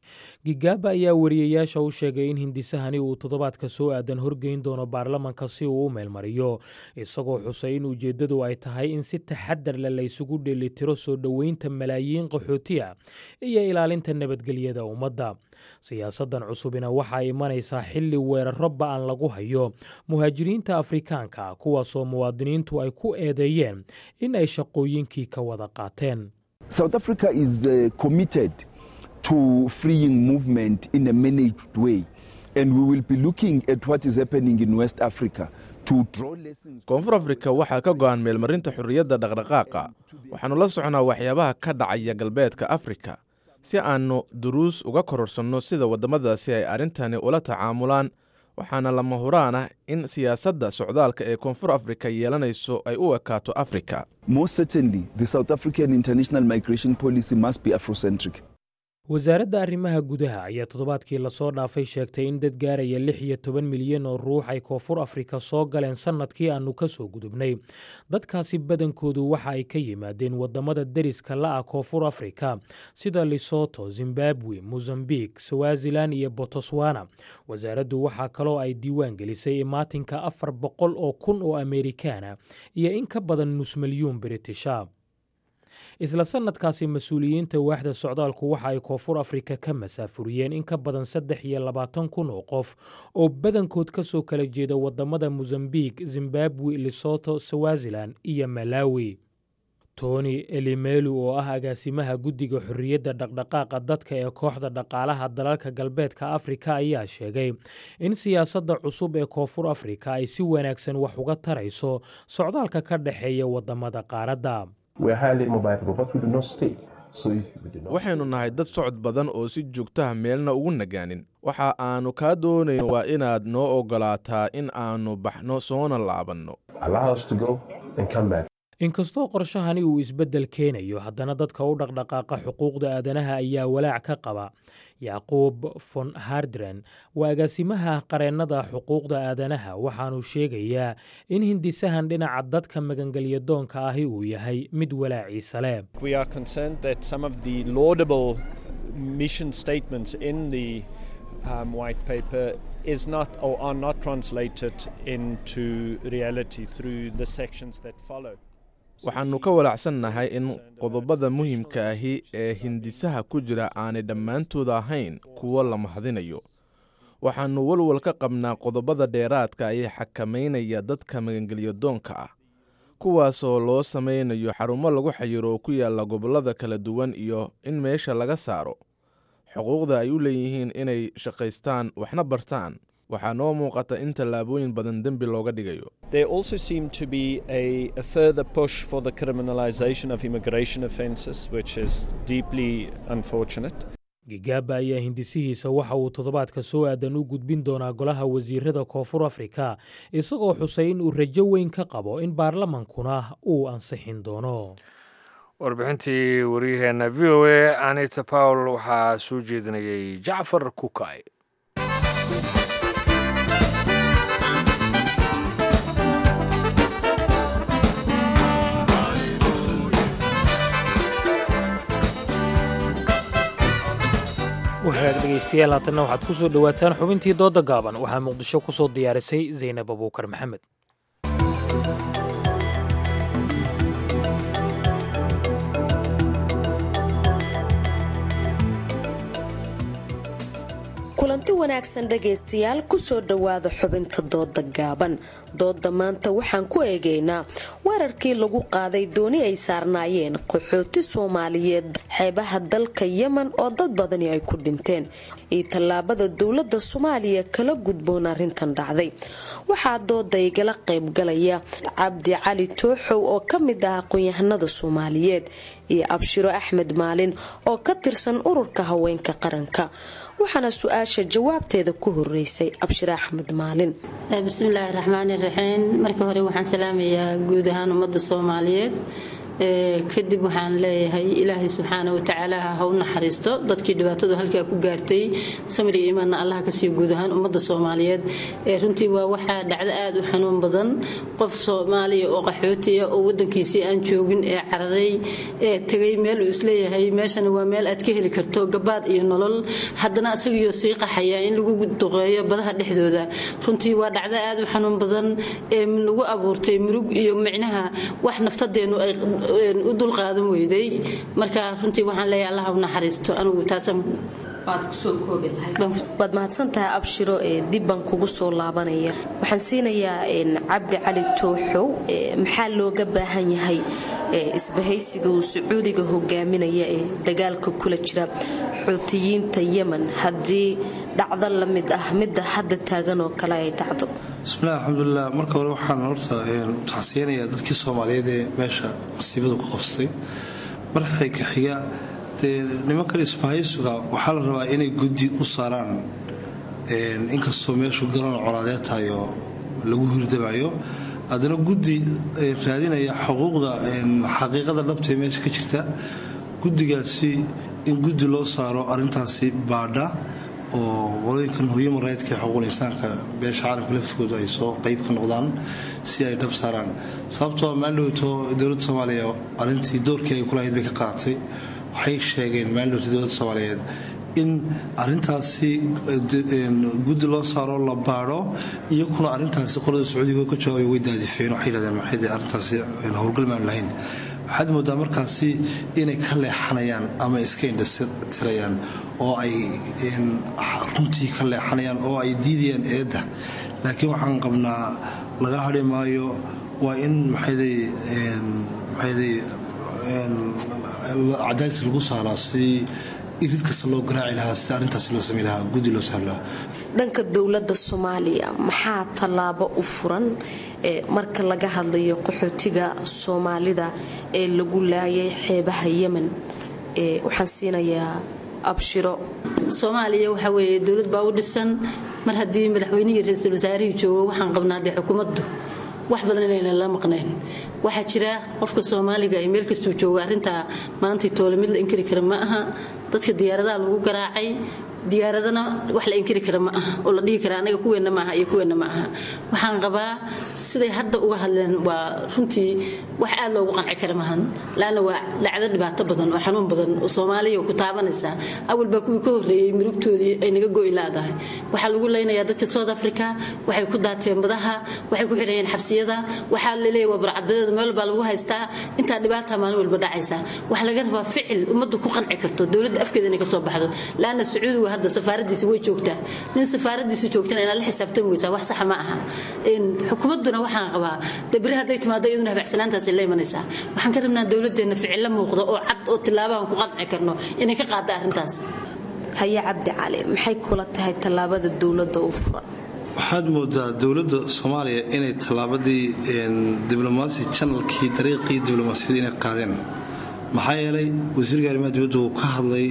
gigaaba ayaa wariyayaasha u sheegay in hindisahani uu toddobaadka soo aadan horgeyn doono baarlamanka si uu u meelmariyo isagoo xusay in ujeeddadu ay tahay in si taxadar leh laysugu dheelitiro soo dhoweynta malaayiin qaxootiya iyo ilaalinta nabadgelyada ummadda siyaasaddan cusubina waxaa imanaysaa xilli weeraro ba'an lagu hayo muhaajiriinta afrikaanka kuwaasoo muwaadiniintu ay ku eedeeyeen in ay shaqooyinkii ka wada qaateen to freeing movement in a managed way. And we will be looking at what is happening in West Africa to draw lessons. koonfur afrika waxaa ka go'an meelmarinta xorriyadda dhaqdhaqaaqa waxaannu la soconaa waxyaabaha ka dhacaya galbeedka afrika si aannu duruus uga kororsanno sida waddamadaasi ay arrintani ula tacaamulaan waxaana lama huraan ah in siyaasadda socdaalka ee koonfur afrika yeelanayso ay u ekaato afrika Most certainly, the South African international migration policy must be Afrocentric. wasaaradda arrimaha gudaha ayaa toddobaadkii lasoo dhaafay sheegtay in dad gaaraya lix iyo toban milyan oo ruux ay koonfur afrika soo galeen sannadkii aannu ka soo gudubnay dadkaasi badankoodu waxa ay ka yimaadeen waddamada deriska la'ah koonfur afrika sida lisoto zimbabwe mosambik swazilan iyo botoswana wasaaraddu waxaa kaloo ay diiwaan gelisay imaatinka afar boqol oo kun oo amerikaana iyo in ka badan nus milyuun britisha isla sannadkaasi mas-uuliyiinta waaxda socdaalku waxa ay koonfur afrika ka masaafuriyeen in ka badan saddex iyo labaatan kun oo qof oo badankood ka soo kala jeeda waddamada mosambik zimbabwe lisoto swazilan iyo malawi tony elimelu oo ah agaasimaha guddiga xorriyadda dhaqdhaqaaqa dadka ee kooxda dhaqaalaha dalalka galbeedka afrika ayaa sheegay in siyaasadda cusub ee koonfur afrika ay si wanaagsan wax uga tarayso socdaalka ka dhexeeya waddamada qaaradda waxaynu nahay dad socod badan oo si joogtaha meelna ugu nagaanin waxa aannu kaa doonayn waa inaad noo oggolaataa in aannu baxno soona laabanno inkastoo qorshahani uu isbeddel keenayo haddana dadka u dhaqdhaqaaqa xuquuqda aadanaha ayaa walaac ka qaba yacquub von hardren waa agaasimaha qareennada xuquuqda aadanaha waxaanu sheegayaa in hindisahan dhinaca dadka magangelyadoonka ahi uu yahay mid walaaciisa leh um, white paper is not or are not translated into reality through the sections that follow. waxaannu ka walacsannahay in qodobada muhiimka ahi ee hindisaha ku jira aanay dhammaantooda ahayn kuwo la mahadinayo waxaannu walwal ka qabnaa qodobada dheeraadka ee xakamaynaya dadka magangelyadoonka ah kuwaasoo loo samaynayo xarumo lagu xayiro oo ku yaalla gobollada kala duwan iyo in meesha laga saaro xuquuqda ay u leeyihiin inay shaqaystaan waxna bartaan waxaa noo muuqata in tallaabooyin badan dembi looga dhigayo There also seemed to be a, a further push for the criminalization of immigration offences, which is deeply unfortunate. gigaaba ayaa hindisihiisa waxa uu toddobaadka soo aadan u gudbin doonaa golaha wasiirada koonfur afrika isagoo xusay in uu rajo weyn ka qabo in baarlamankuna uu ansixin doono warbixintii waryaheena v o a anita pawl waxaa soo jeedinayay jacfar kukay wahagaag dhegaystayaal haatanna waxaad ku soo dhowaataan xubintii dooda gaaban waxaa muqdisho ku soo diyaarisay zaynab abuukar maxamed kulanti wanaagsan dhegaystayaal kusoo dhowaada xubinta dooda gaaban dooda maanta waxaan ku eegaynaa weerarkii lagu qaaday dooni ay saarnaayeen qaxooti soomaaliyeed xeebaha dalka yemen oo dad badani ay ku dhinteen iyo tallaabada dowlada soomaaliya kala gudboon arrintan dhacday waxaa dooda igala qaybgalaya cabdi cali tooxow oo ka mid ah aqoon-yahanada soomaaliyeed iyo abshiro axmed maalin oo ka tirsan ururka haweenka qaranka waxaana su-aasha jawaabteeda ku horeysay abshire axmed maalin bismillaahi raxmaani raxiim markii hore waxaan salaamayaa guud ahaan ummadda soomaaliyeed kadib waxaan leeyahay ilaahay subxaana watacaala ha u naxariisto dadkii dhibaatadu halkaa ku gaartay samir iyo imaanna allaha kasii guud ahaan ummadda soomaaliyeed runtii waa waxaa dhacdo aada u xanuun badan qof soomaaliya oo qaxootiya oo wadankiisii aan joogin ee cararay ee tegay meel uu isleeyahay meeshana waa meel aad ka heli karto gabaad iyo nolol haddana isagiyo sii qaxaya in lagu duqeeyo badaha dhexdooda runtii waa dhacdo aada u xanuun badan ee lagu abuurtay murug iyo micnaha wax naftadeenu ay u dulqaadan weyday marka runtii waxaan leeyahay allah u naxariisto anigu taasaan waad mahadsantahay abshiro ee dib baan kugu soo laabanaya waxaan siinayaa cabdi cali tooxow maxaa looga baahan yahay isbahaysiga uu sacuudiga hogaaminaya ee dagaalka kula jira xuutiyiinta yemen haddii dhacdo la mid ah midda hadda taagan oo kale ay dhacdo bismillahi alxamdulilah marka hore waxaan horta taxsiyanayaa dadkii soomaaliyeed ee meesha masiibadu ku qabsatay marxay ka xiga dee nimankan isbahaysuga waxaa la rabaa inay guddi u saaraan inkastoo meeshu garoon colaadeed tahay oo lagu hirdamayo haddana guddi raadinaya xuquuqda xaqiiqada dhabtaee meesha ka jirta guddigaasi in guddi loo saaro arintaasi baadha oo qolooyinkan human rightska xuquuqul insaanka beesha caalamka laftigooda ay soo qayb ka noqdaan si ay dhab saaraan sababtoo maaldhowto dowladda soomaaliya arintii doorkii ay kulahayd bay ka qaadatay waxay sheegeen maaldhowta dowladda soomaaliyeed in arintaasi guddi loo saaro la baadho iyakuna arintaasi qolada sacuudiga ka jawaabay way daadifeen waxay yidhahdeen maxay arintaasi howlgal maanu lahayn waxaad moodaa markaasi inay ka leexanayaan ama iska indhatirayaan oo ay runtii ka leexanayaan oo ay diidayaan eedda laakiin waxaan qabnaa laga hadhi maayo waa in maxayday cadaadis lagu saaraa sidii irid kasta loo garaaci lahaa sida arrintaasi loo samey lahaa guddi loo saari lahaa dhanka dowladda soomaaliya maxaa tallaabo u furan marka laga hadlayo qaxootiga soomaalida ee lagu laayay xeebaha yemen waxaan siinayaa abshiro soomaaliya waxaa weeye dowlad baa u dhisan mar haddii madaxweynihii ra-iisul wasaarihii joogo waxaan qabnaa dee xukuumaddu wax badan inaynan la maqnayn waxaa jira qofka soomaaliga ee meel kastuu joogo arrintaa maantay toole mid la inkiri kara ma aha dadka diyaaradaha lagu garaacay diyaaradana wax la inkiri kara ma aha oo la dhihi kara anaga kuweenna maaha iyo kuweenna ma aha waxaan qabaa siday hadda uga hadleen waa runtii wax aad loogu qanci kara maahan laanna waa dhacdo dhibaato badan oo xanuun badan oo soomaaliya ku taabanaysa awal baa kuwii ka horreeyey murugtoodii ay naga go'i laadahay waxaa lagu leynayaa dadka south africa waxay ku daateen badaha waxay ku xidhayeen xabsiyada waxaa laleeyahy waa burcadbadeedu meel baa lagu haystaa intaa dhibaata maalin walba dhacaysa waxaa laga rabaa ficil ummaddu ku qanci karto dowladda afkeeda inay ka soo baxdo laanna sacuudigu hadda safaaradiisi way joogtaa nin safaaradiisi joogtana inaad la xisaabtami weysaa wax saxa ma aha xukuumadduna waxaan qabaa dee beri hadday timaado iyaduna habacsanaantaasi la imanaysaa waxaan ka rabnaa dowladeenna ficillo muuqda oo cad oo tilaabahan ku qanci karno inay ka qaada arrintaas haye cabdi cali maxay kula tahay tallaabada dowladda u furan waxaad moodaa dowladda soomaaliya inay tallaabadii diblomaasi janalkii dariiqii diblomaasiyada inay qaadeen maxaa yeelay wasiirka arrimaha dibadda uu ka hadlay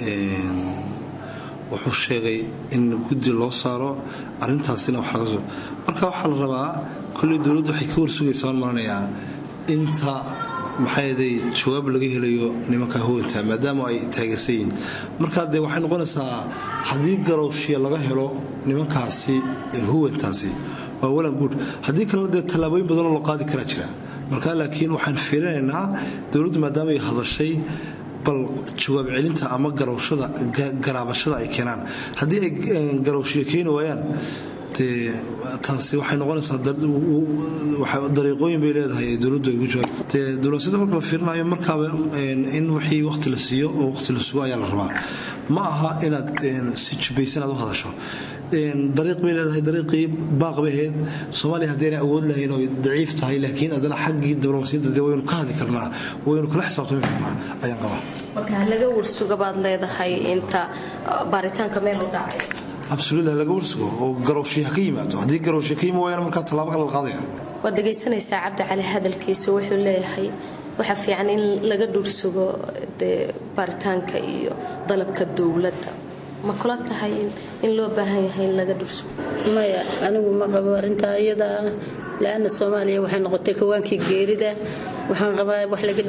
wuxuu sheegay in guddi loo saaro arintaasina wax laga soo marka waxaa la rabaa kolley dowladdu waxay ka warsugaysaa waan maranayaa inta maxayday jawaab laga helayo nimanka hawanta maadaama ay taageersan yihiin markaa dee waxay noqonaysaa haddii garowshiya laga helo nimankaasi huwantaasi waa walan guud haddii kalena dee tallaabooyin badanoo loo qaadi karaa jira marka laakiin waxaan fiirinaynaa dowladdu maadaama ay hadashay bal jawaab celinta ama garowshada garaabashada ay keenaan haddii ay garowshiyo keeni waayaan dee taasi waxay noqonaysaa dariiqooyin bay leedahay ee dowladdu ay ugu jawaab dee diblomaasiyada marka la fiirinayo markaaba in wixii waqti la siiyo oo waqti la sugo ayaa la rabaa ma aha inaad si jubaysan aad u hadasho dariiq bay leedahay dariiqii baaq bay ahayd soomaaliya haddaynay awood lahayn oo daciif tahay laakiin haddana xaggii diblomaasiyadda dee waynu ka hadli karnaa waynu kala xisaabtami karnaa ayaan qabaa marka laga warsuga baad leedahay inta baaritaanka meel u dhacay absoluutla laga warsugo oo garowshiya ka yimaado haddii garowshiya ka yimi waayana markaa tallaabo kale la qaadaya waad dhegaysanaysaa cabdi cali hadalkiisa wuxuu leeyahay waxaa fiican in laga dhursugo dee baaritaanka iyo dalabka dowladda ma kula tahay in loo baahan yahay in laga dhursugo maya anigu ma qabo arrintaa iyada la-ana soomaaliya waxay noqotay kawaankii geerida waxaan qabaa wax laga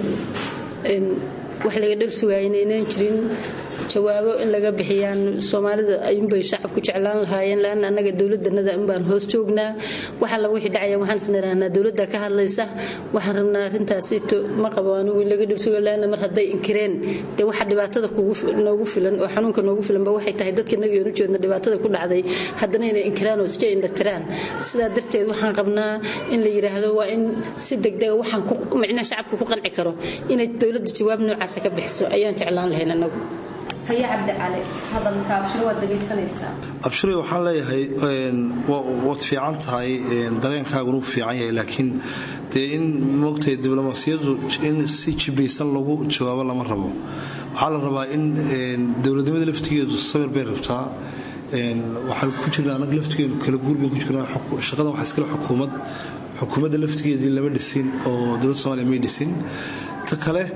wax laga dhar sugaaya inaynaan jirin jawaabo in laga bixiyaan soomaalida ayuunbay shacabku jeclaan lahaayeen laana annaga dowladanada unbaan hoos joognaa wax alla wixii dhacaya waxaan isnirahnaa dowladda ka hadlaysa waxaan rabnaa arrintaasi ma qabo anigu in laga dhirsugo laana mar hadday inkireen dee waxa dhibaatada noogu filan oo xanuunka noogu filanba waxay tahay dadka inaga oonu jeedna dhibaatada ku dhacday haddana inay inkiraan oo iska indhatiraan sidaa darteed waxaan qabnaa in la yidhaahdo waa in si degdega waxaan micnaha shacabka ku qanci karo inay dowladda jawaab noocaasa ka bixiso ayaan jeclaan lahayn anagu haye cabdicali hadalka abshiro waad dhegaysanaysaa abshiray waxaan leeyahay waad fiican tahay dareenkaaguna u fiican yahay laakiin dee in moogtahay diblomaasiyadu in si jibaysan lagu jawaabo lama rabo waxaa la rabaa in dowladnimada laftigeedu samir bay rabtaa waxaan ku jirnaa anaga laftigeenu kala guurban ku jirnaa shaqadan waxaa iskale xukuumad xukuumadda laftigeedii lama dhisin oo dowladda somaaliya may dhisin ta kale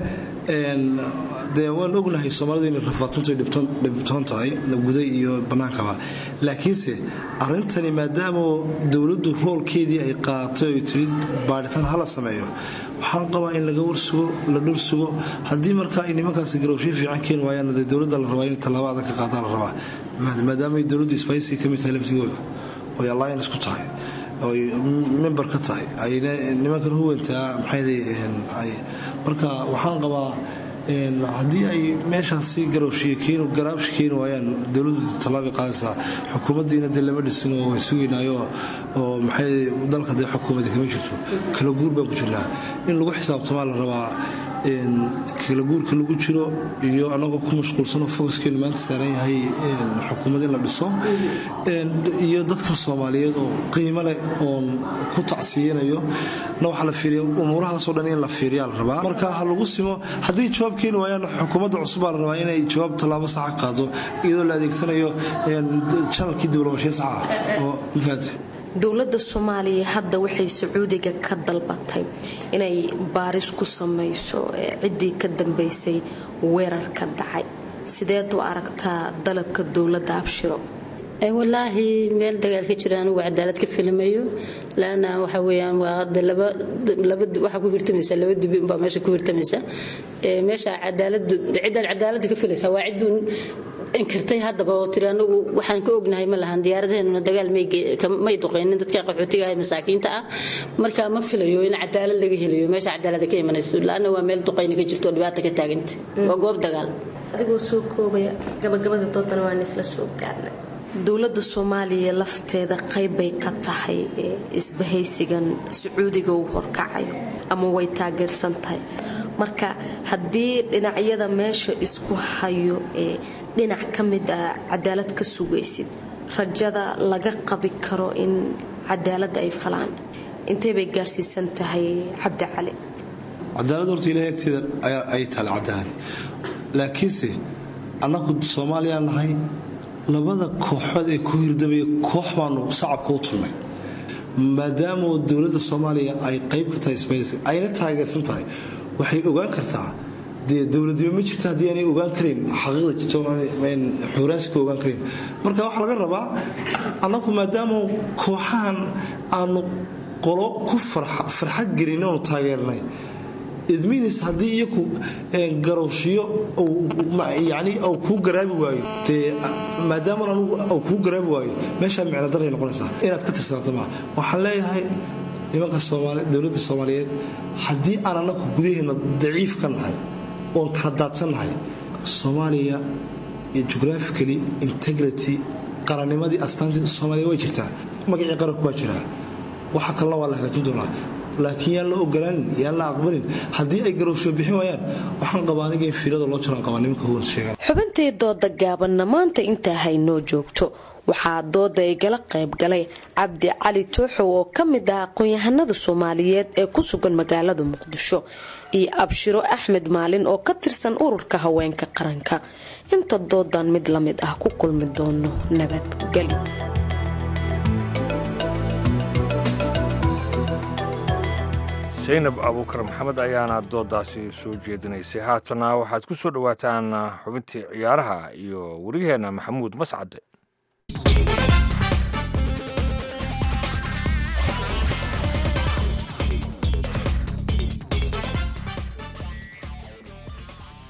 dee waan ognahay soomaalidu inay rafaatantu dhibtoon tahay guda iyo bannaankaba laakiinse arrintani maadaama dowladdu roolkeedii ay qaadatay oy tiri baadhitaan hala sameeyo waxaan qabaa in laga warsugo la dhursugo haddii markaa ay nimankaasi garowshiyo fiican keeni waayaan dee dowladda la rabaa in tallaabo adag ka qaadaa la rabaa maadaamay dowladdu isbaysi ka mid tahay laftigooda oy alliance ku tahay oy member ka tahay ayna nimankan huwantaa maxay marka waxaan qabaa haddii ay meeshaasi garowshiyo garaabshi keeni waayaan dowladdu tallaabay qaadaysaa xukuumaddiina dee lama dhisin oo way sugaynaayo oo maxay dalka dee xukuumadda kama jirto kala guur baan ku jirnaa in lagu xisaabtamaa la rabaa kala guurka lagu jiro iyo anagoo ku mashquulsanoo focuskeenu maanta saaran yahay xukuumad in la dhiso iyo dadka soomaaliyeed oo qiimo leh oon ku tacsiyanayo na waxaa la fiiriya umuurahaasoo dhan in la fiiriyaa la rabaa marka ha lagu simo haddii jawaab keeni waayaan xukuumadda cusub baa la rabaa inay jawaab tallaabo saxa qaado iyadoo la adeegsanayo janalkii diblomashiya saxa ah oo mafahanti dowladda soomaaliya hadda waxay sacuudiga ka dalbatay inay baaris ku samayso ciddii ka dambaysay weerarka dhacay sideed u aragtaa dalabka dowladda abshiro walaahi meel dagaal ka jira anigu cadaalad ka filmayo laana waxa weyaan waxaa ku hirtamaysa laba dibi unbaa meesha ku hirtamaysa meesha cadaaladu ciddaan cadaaladda ka filaysa waa ciddun inkirtay haddaba oo tiri anagu waxaan ka ognahay ma lahan diyaaradaheennuna dagaal may duqaynin dadka qaxootiga ah masaakiinta ah marka ma filayo in cadaalad laga helayo meesha cadaalada ka imanayso laana waa meel duqayni ka jirto oo dhibaata ka taaganta waa goob dagaal adigoo soo koobaya gabagabada doodana waan isla soo gaarnay dowladda soomaaliya lafteeda qaybbay ka tahay isbahaysigan sacuudiga uu horkacayo ama way taageersan tahay marka haddii dhinacyada meesha isku hayo ee dhinac ka mid ah cadaalad ka sugaysid rajada laga qabi karo in cadaaladda ay falaan intay bay gaarsiisan tahay cabdi cali cadaalad horta ilahay agteeda ay taale cadaalad laakiinse annagu soomaaliyaa nahay labada kooxood ee ku hirdamaya koox baanu sacabka u tulnay maadaama dowladda soomaaliya ay qayb ka tahay sbaysi ayna taageersan tahay waxay ogaan kartaa dee dowladnimo ma jirta haddii aanay ogaan karin xaqiiqda jirto xuraansi ka ogaan karin marka waxaa laga rabaa annagu maadaama kooxahan aanu qolo ku farxad gelin oonu taageernay idminis haddii iyaku garowshiyo yani au kuu garaabi waayo dee maadaama anugu au kuu garaabi waayo meeshaa micno daray noqonaysaa inaad ka tirsanaato maa waxaan leeyahay nimanka dowladda soomaaliyeed haddii aan annagu gudaheena daciif ka nahay oon kala daadsan nahay soomaaliya geographically integrity qarannimadii astaantii soomaaliya way jirtaa magacii qaranku waa jiraa waxa kalena waa la hagaajin doonaa laakiin yaan la ogolaanin yaan la aqbalin haddii ay garowsho bixin waayaan waxaan qabaa aniga in fiilada loo jiraan qabaa nimanka huwan sheegan xubintii dooda gaabanna maanta intaa haynoo joogto waxaa dooda igala qayb galay cabdi cali tooxow oo ka mid ah aqoon-yahanada soomaaliyeed ee ku sugan magaalada muqdisho iyo abshiro axmed maalin oo ka tirsan ururka haweenka qaranka inta doodan mid la mid ah ku kulmi doono nabadgeli saynab abuukar maxamed ayaana doodaasi soo jeedinaysay haatana waxaad ku soo dhowaataan xubintii ciyaaraha iyo wariyaheenna maxamuud mascade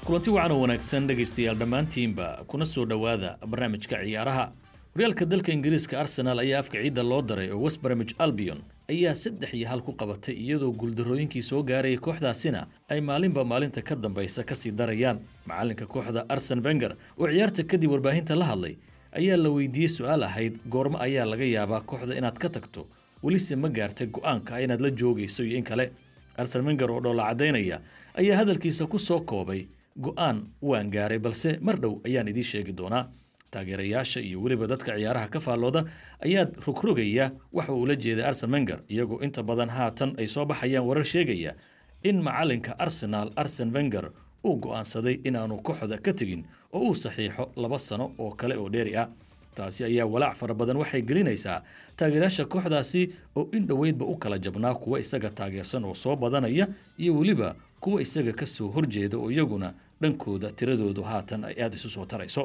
kulanti wacan oo wanaagsan dhegaystayaal dhammaantiinba kuna soo dhowaada barnaamijka ciyaaraha horyaalka dalka ingiriiska arsenal ayaa afka ciidda loo daray oo west bromwich albion ayaa saddex iyo hal ku qabatay iyadoo guuldarrooyinkii soo gaarayay kooxdaasina ay maalinba maalinta ka dambaysa kasii darayaan macalinka kooxda arsen wenger oo ciyaarta kadib warbaahinta la hadlay ayaa la weydiiyey su-aal ahayd goormo ayaa laga yaabaa kooxda inaad ka tagto welise ma gaartay go-aanka ah inaad la joogayso iyo in kale arsen wenger oo dhoolla caddaynaya ayaa hadalkiisa ku soo koobay go-aan waan gaaray balse mar dhow ayaan idiin sheegi doonaa taageerayaasha iyo weliba dadka ciyaaraha ka faallooda ayaa rogrogaya waxa uu la jeeday arsen wenger iyagoo inta badan haatan ay soo baxayaan warar sheegaya in macalinka arsenal arsen wenger uu go'aansaday inaanu kooxda ka tegin oo uu saxiixo laba sano oo kale oo dheeri ah taasi ayaa walaac fara badan waxay gelinaysaa taageerayaasha kooxdaasi oo in dhoweydba u kala jabnaa kuwa isaga taageersan oo soo badanaya iyo weliba kuwa isaga ka soo horjeeda oo iyaguna dhankooda tiradoodu haatan ay aada isu soo tarayso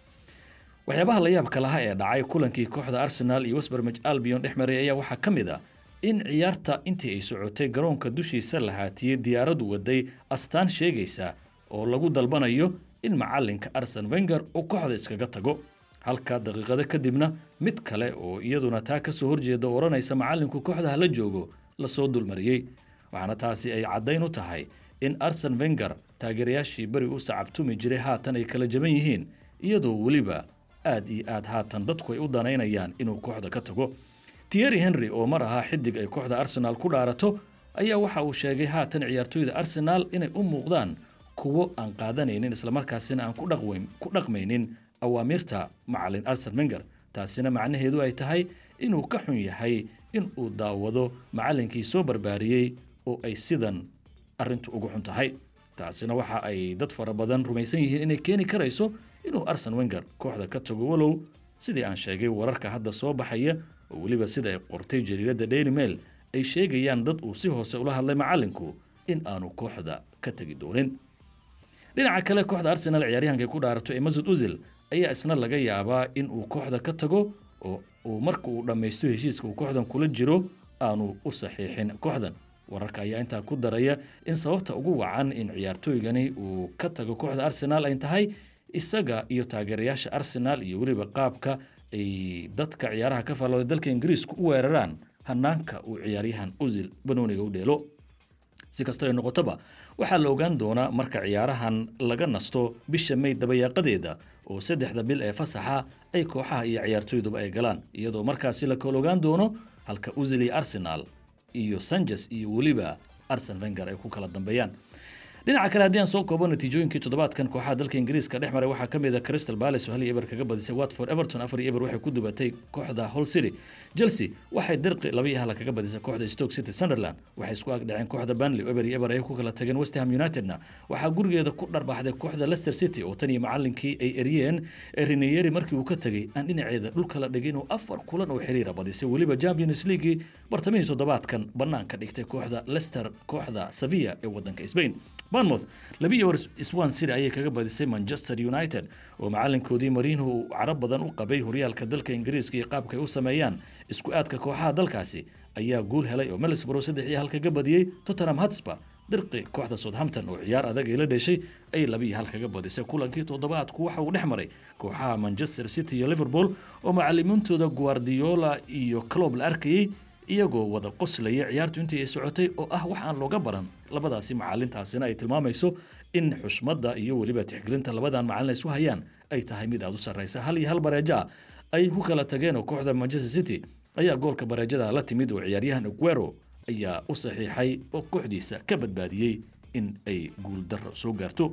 waxyaabaha la yaabka laha ee dhacay kulankii kooxda arsenal iyo westbermij albion dhex maray ayaa waxaa ka mid ah in ciyaarta intii ay socotay garoonka dushiisa la haatiyey diyaaradu waday astaan sheegaysa oo lagu dalbanayo in macalinka arsen wenger uu kooxda iskaga tago halka daqiiqado kadibna mid kale oo iyaduna taa ka soo horjeeda oo odhanaysa macalinku kooxda hala joogo lasoo dulmariyey waxaana taasi ay caddayn u tahay in arsen wenger taageerayaashii beri u sacabtumi jiray haatan ay kala jaban yihiin iyadoo weliba aad iyo aad haatan dadku ay u danaynayaan inuu kooxda ka tago tierry henry oo mar ahaa xidig ay kooxda arsenaal ku dhaarato ayaa waxa uu sheegay haatan ciyaartooyda arsenaal inay u muuqdaan kuwo aan qaadanaynin islamarkaasina aan ku dhaqmaynin awaamiirta macalin arsen wenger taasina macnaheedu ay tahay inuu ka xun yahay in uu daawado macalinkii soo barbaariyey oo ay sidan arrintu ugu xun tahay taasina waxa ay dad fara badan rumaysan yihiin inay keeni karayso inuu arsen wenger kooxda ka tago walow sidii aan sheegay wararka hadda soo baxaya oo weliba sida ay qortay jariiradda daily mail ay sheegayaan dad uu si hoose ula hadlay macalinku in aanu kooxda ka tegi doonin dhinaca kale kooxda arsenal ciyaaryahanka ku dhaarato ee masud uzil ayaa isna laga yaabaa in uu kooxda ka tago oo uu marka uu dhammaysto heshiiska uu kooxdan kula jiro aanu u saxiixin kooxdan wararka ayaa intaa ku daraya in sababta ugu wacan in ciyaartooygani uu ka tago kooxda arsenal ay tahay isaga iyo taageerayaasha arsenal iyo weliba qaabka ay dadka ciyaaraha ka faallooda dalka ingiriisku u weeraraan hanaanka uu ciyaaryahan usil banooniga u dheelo si kastoo ay noqotoba waxaa la ogaan doonaa marka ciyaarahan laga nasto bisha may dabayaaqadeeda oo saddexda bil ee fasaxa ay kooxaha iyo ciyaartooyduba ay galaan iyadoo markaasi la kala ogaan doono halka usil iyo arsenal iyo sanches iyo weliba arsen wenger ay ku kala dambeeyaan dhinaca kale haddii aan soo koobo natiijooyinkii toddobaadkan kooxaha dalka ingiriiska dhex maray waxaa ka mid a crystal palace oo hal iyo eber kaga badisay watford everton afar iyo eber waxay ku dubatay kooxda hull city chelsea waxay dirqi laba iyo hala kaga badisay kooxda stoke city sunderland waxay isku agdhaceen kooxda burnley eber iyo eber ay ku kala tageen west ham unitedna waxaa gurigeeda ku dharbaaxday kooxda leicester city oo tan iyo macalinkii ay eryeen rineyeri markii uu ka tegey aan dhinaceeda dhulka la dhigay inuu afar kulan oo xiriira badisay weliba champions leaguei bartamihii toddobaadkan banaanka dhigtay kooxda leicester kooxda sevilla ee wadanka spain bournemouth laba iyo swan city ayay kaga badisay manchester united oo macalinkoodii mariinho uu carab badan u qabay horyaalka dalka ingiriiska iyo qaabkay u sameeyaan isku aadka kooxaha dalkaasi ayaa guul helay oo middlesbrough saddex iyo hal kaga badiyey tottenham hotspur dirqi kooxda southampton oo ciyaar adag ay la dheshay ay laba iyo hal kaga badisay kulankii toddobaadku waxa uu dhex maray kooxaha manchester city iyo liverpool oo macalimiintooda guardiola iyo clob la arkayey iyagoo wada qoslaya ciyaartu intii ay socotay oo ah wax aan looga baran labadaasi macalintaasina ay tilmaamayso in xushmadda iyo weliba tixgelinta labadan macalin isu hayaan ay tahay mid aada u sarraysa hal iyo hal bareeja ah ay ku kala tageen oo kooxda manchester city ayaa goolka bareejada la timid oo ciyaaryahan aguero ayaa u saxiixay oo kooxdiisa ka badbaadiyey in ay guuldarro soo gaarto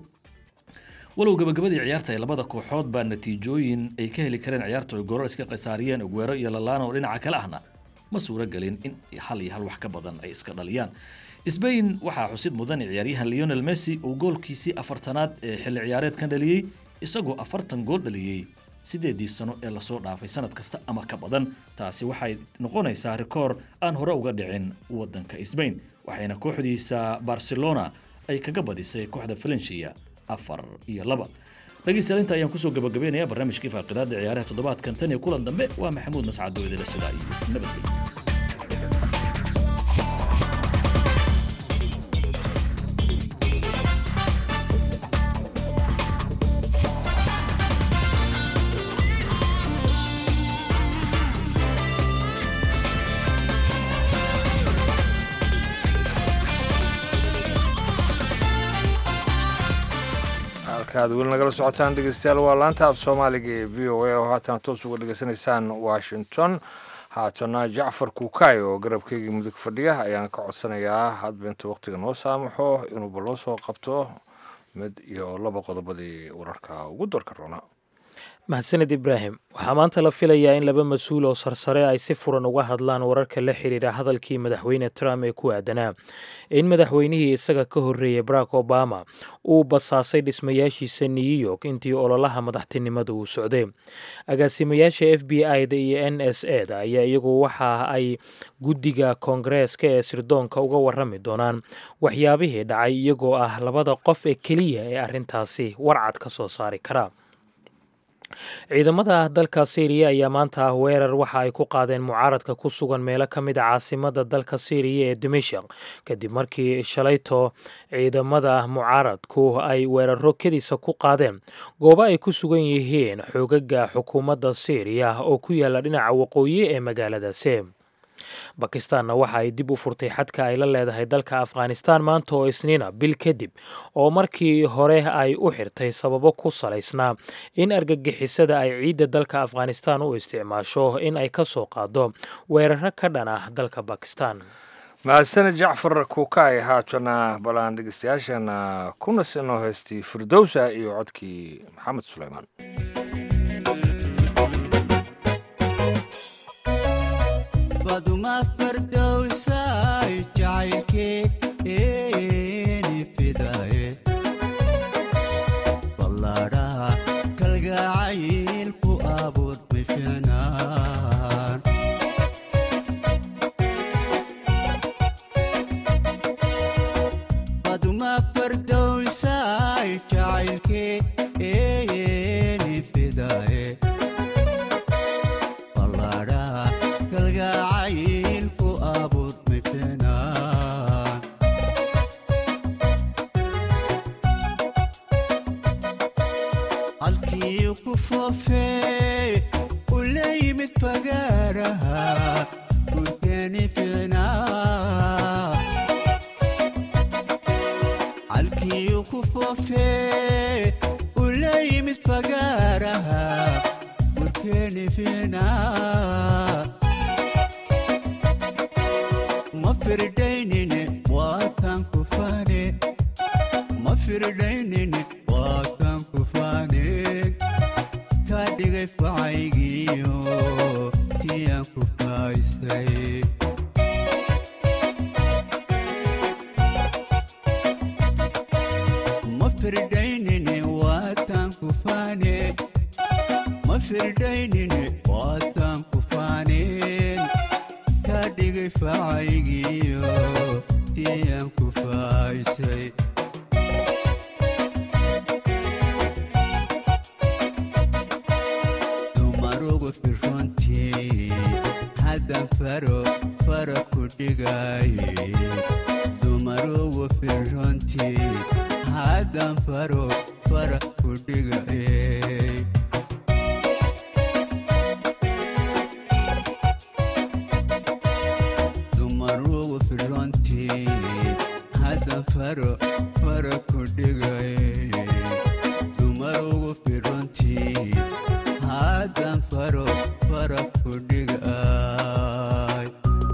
walow gabagabadii ciyaarta ay labada kooxood baa natiijooyin ay ka heli kareen ciyaartu ay gorar iska khasaariyeen aguero iyo lalana oo dhinaca kale ahna ma suuro gelin in hal iyo hal wax ka badan ay iska dhaliyaan sbain waxaa xusid mudan ciyaaryahan leonel messi uu goolkiisii afartanaad ee xilli ciyaareedkan dhaliyey isagoo afartan gool dhaliyey sideedii sano ee lasoo dhaafay sanad kasta ama ka badan taasi waxay noqonaysaa rikoor aan hore uga dhicin wadanka sbain waxayna kooxdiisa barcelona ay kaga badisay kooxda valencia afar iyo laba dhegeystayaal inta ayaan kusoo gabagabeynaya barnaamijkii faaqidaada ciyaaraha toddobaadkan tan iyo kulan dambe waa maxamuud mascad oo idila sidaa iyo nabadgelyo halka aad weli nagala socotaan dhegeystayaal waa laanta af soomaaliga ee v o a oo haatan toos uga dhegeysanaysaan washington haatana jacfar kuukay oo garabkeygii mudug fadhiya ayaan ka codsanayaa hadba intuu wakhtiga noo saamaxo inuuba loo soo qabto mid iyo laba qodobadii wararka ugu doorka roona mahadsaned ibraahim waxaa maanta la filayaa in laba mas-uul oo sarsare ay si furan uga hadlaan wararka la xiriira hadalkii madaxweyne trump ee ku aadanaa in madaxweynihii isaga ka horreeyey barack obama uu basaasay dhismayaashiisa new york intii ololaha madaxtinimada uu socday agaasimayaasha f b i da iyo n s e da ayaa iyagu waxa ay guddiga koongareeska ee sirdoonka uga warrami doonaan waxyaabihii dhacay iyagoo ah labada qof ee keliya ee arrintaasi warcad ka soo saari kara ciidamada dalka syriya ayaa maanta ah weerar waxa ay ku qaadeen mucaaradka ku sugan meelo ka mid a caasimada dalka syriya ee dimashaq kadib markii shalayto ciidamada mucaaradku ay weeraro kediisa ku qaadeen goobo ay ku sugan yihiin xoogaga xukuumadda syriya oo ku yaala dhinaca waqooyi ee magaaladaasi bakistaanna waxa ay dib u furtay xadka ay la leedahay dalka afghanistaan maanta oo isniina bil kadib oo markii hore ay u xirtay sababo ku salaysnaa in argagixisada ay ciidda dalka afghanistaan u isticmaasho in ay ka soo qaado weeraro ka dhan ah dalka bakistan mahadsaned jacfar kuukay haatana balaan dhegeystayaashana kuna sinoo heystii firdowsa iyo codkii maxamed suleymaan baduma fardowsay jacaylkeeni fidaye ballaadhaha kalgacayl ku abuur bifinaan baduma fardowsay jacaylkeeni fidaye ballaadhaha kalgacayl ku abuur bifinaan halkii ku foofee u la yimid fagaaraha gurkeeni ficnaa halkii ku foofee u la yimid fagaaraha gurkeeni ficnaa ma firdaynine waatan ku faane ma firdaynine waatan ku faaneen kaa dhigay facaygiyo tiyaan ku faaysay ma firdaynine waatan ku faane ma firdaynine waatan ku faaneen kaa dhigay facaygiyo tiyaan ku faaysay dumarugu firrontii haddan faro fara ku dhigaye dumarugu firrontii haddan faro fara ku dhigaye dumarugu firrontii haddan faro fara ku dhigaye dumarugu firrontii haddan faro fara ku dhigay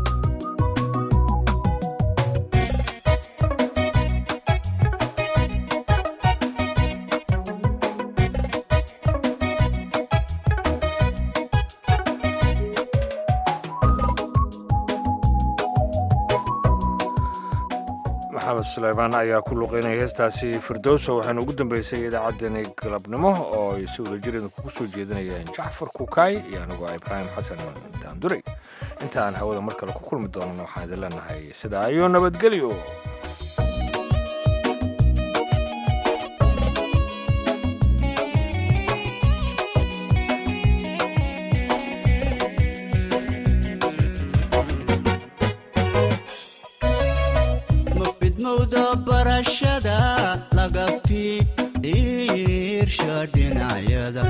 maxamed suleymaan ayaa ku luqeynaya heestaasi firdowsa waxaana ugu dambeysay idaacaddani galabnimo oo ay si wadajireen kugu soo jeedinayeen jacfar kukaay iyo anigoo ibraahim xasan daanduray inta aan hawada mar kale ku kulmi doonana waxaan idin leenahay sidaa iyo nabadgelyo ma fidmowda barashada laga fiirsha dhinacyada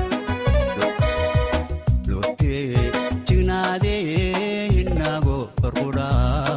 lotee jignaadee inago farqudhaa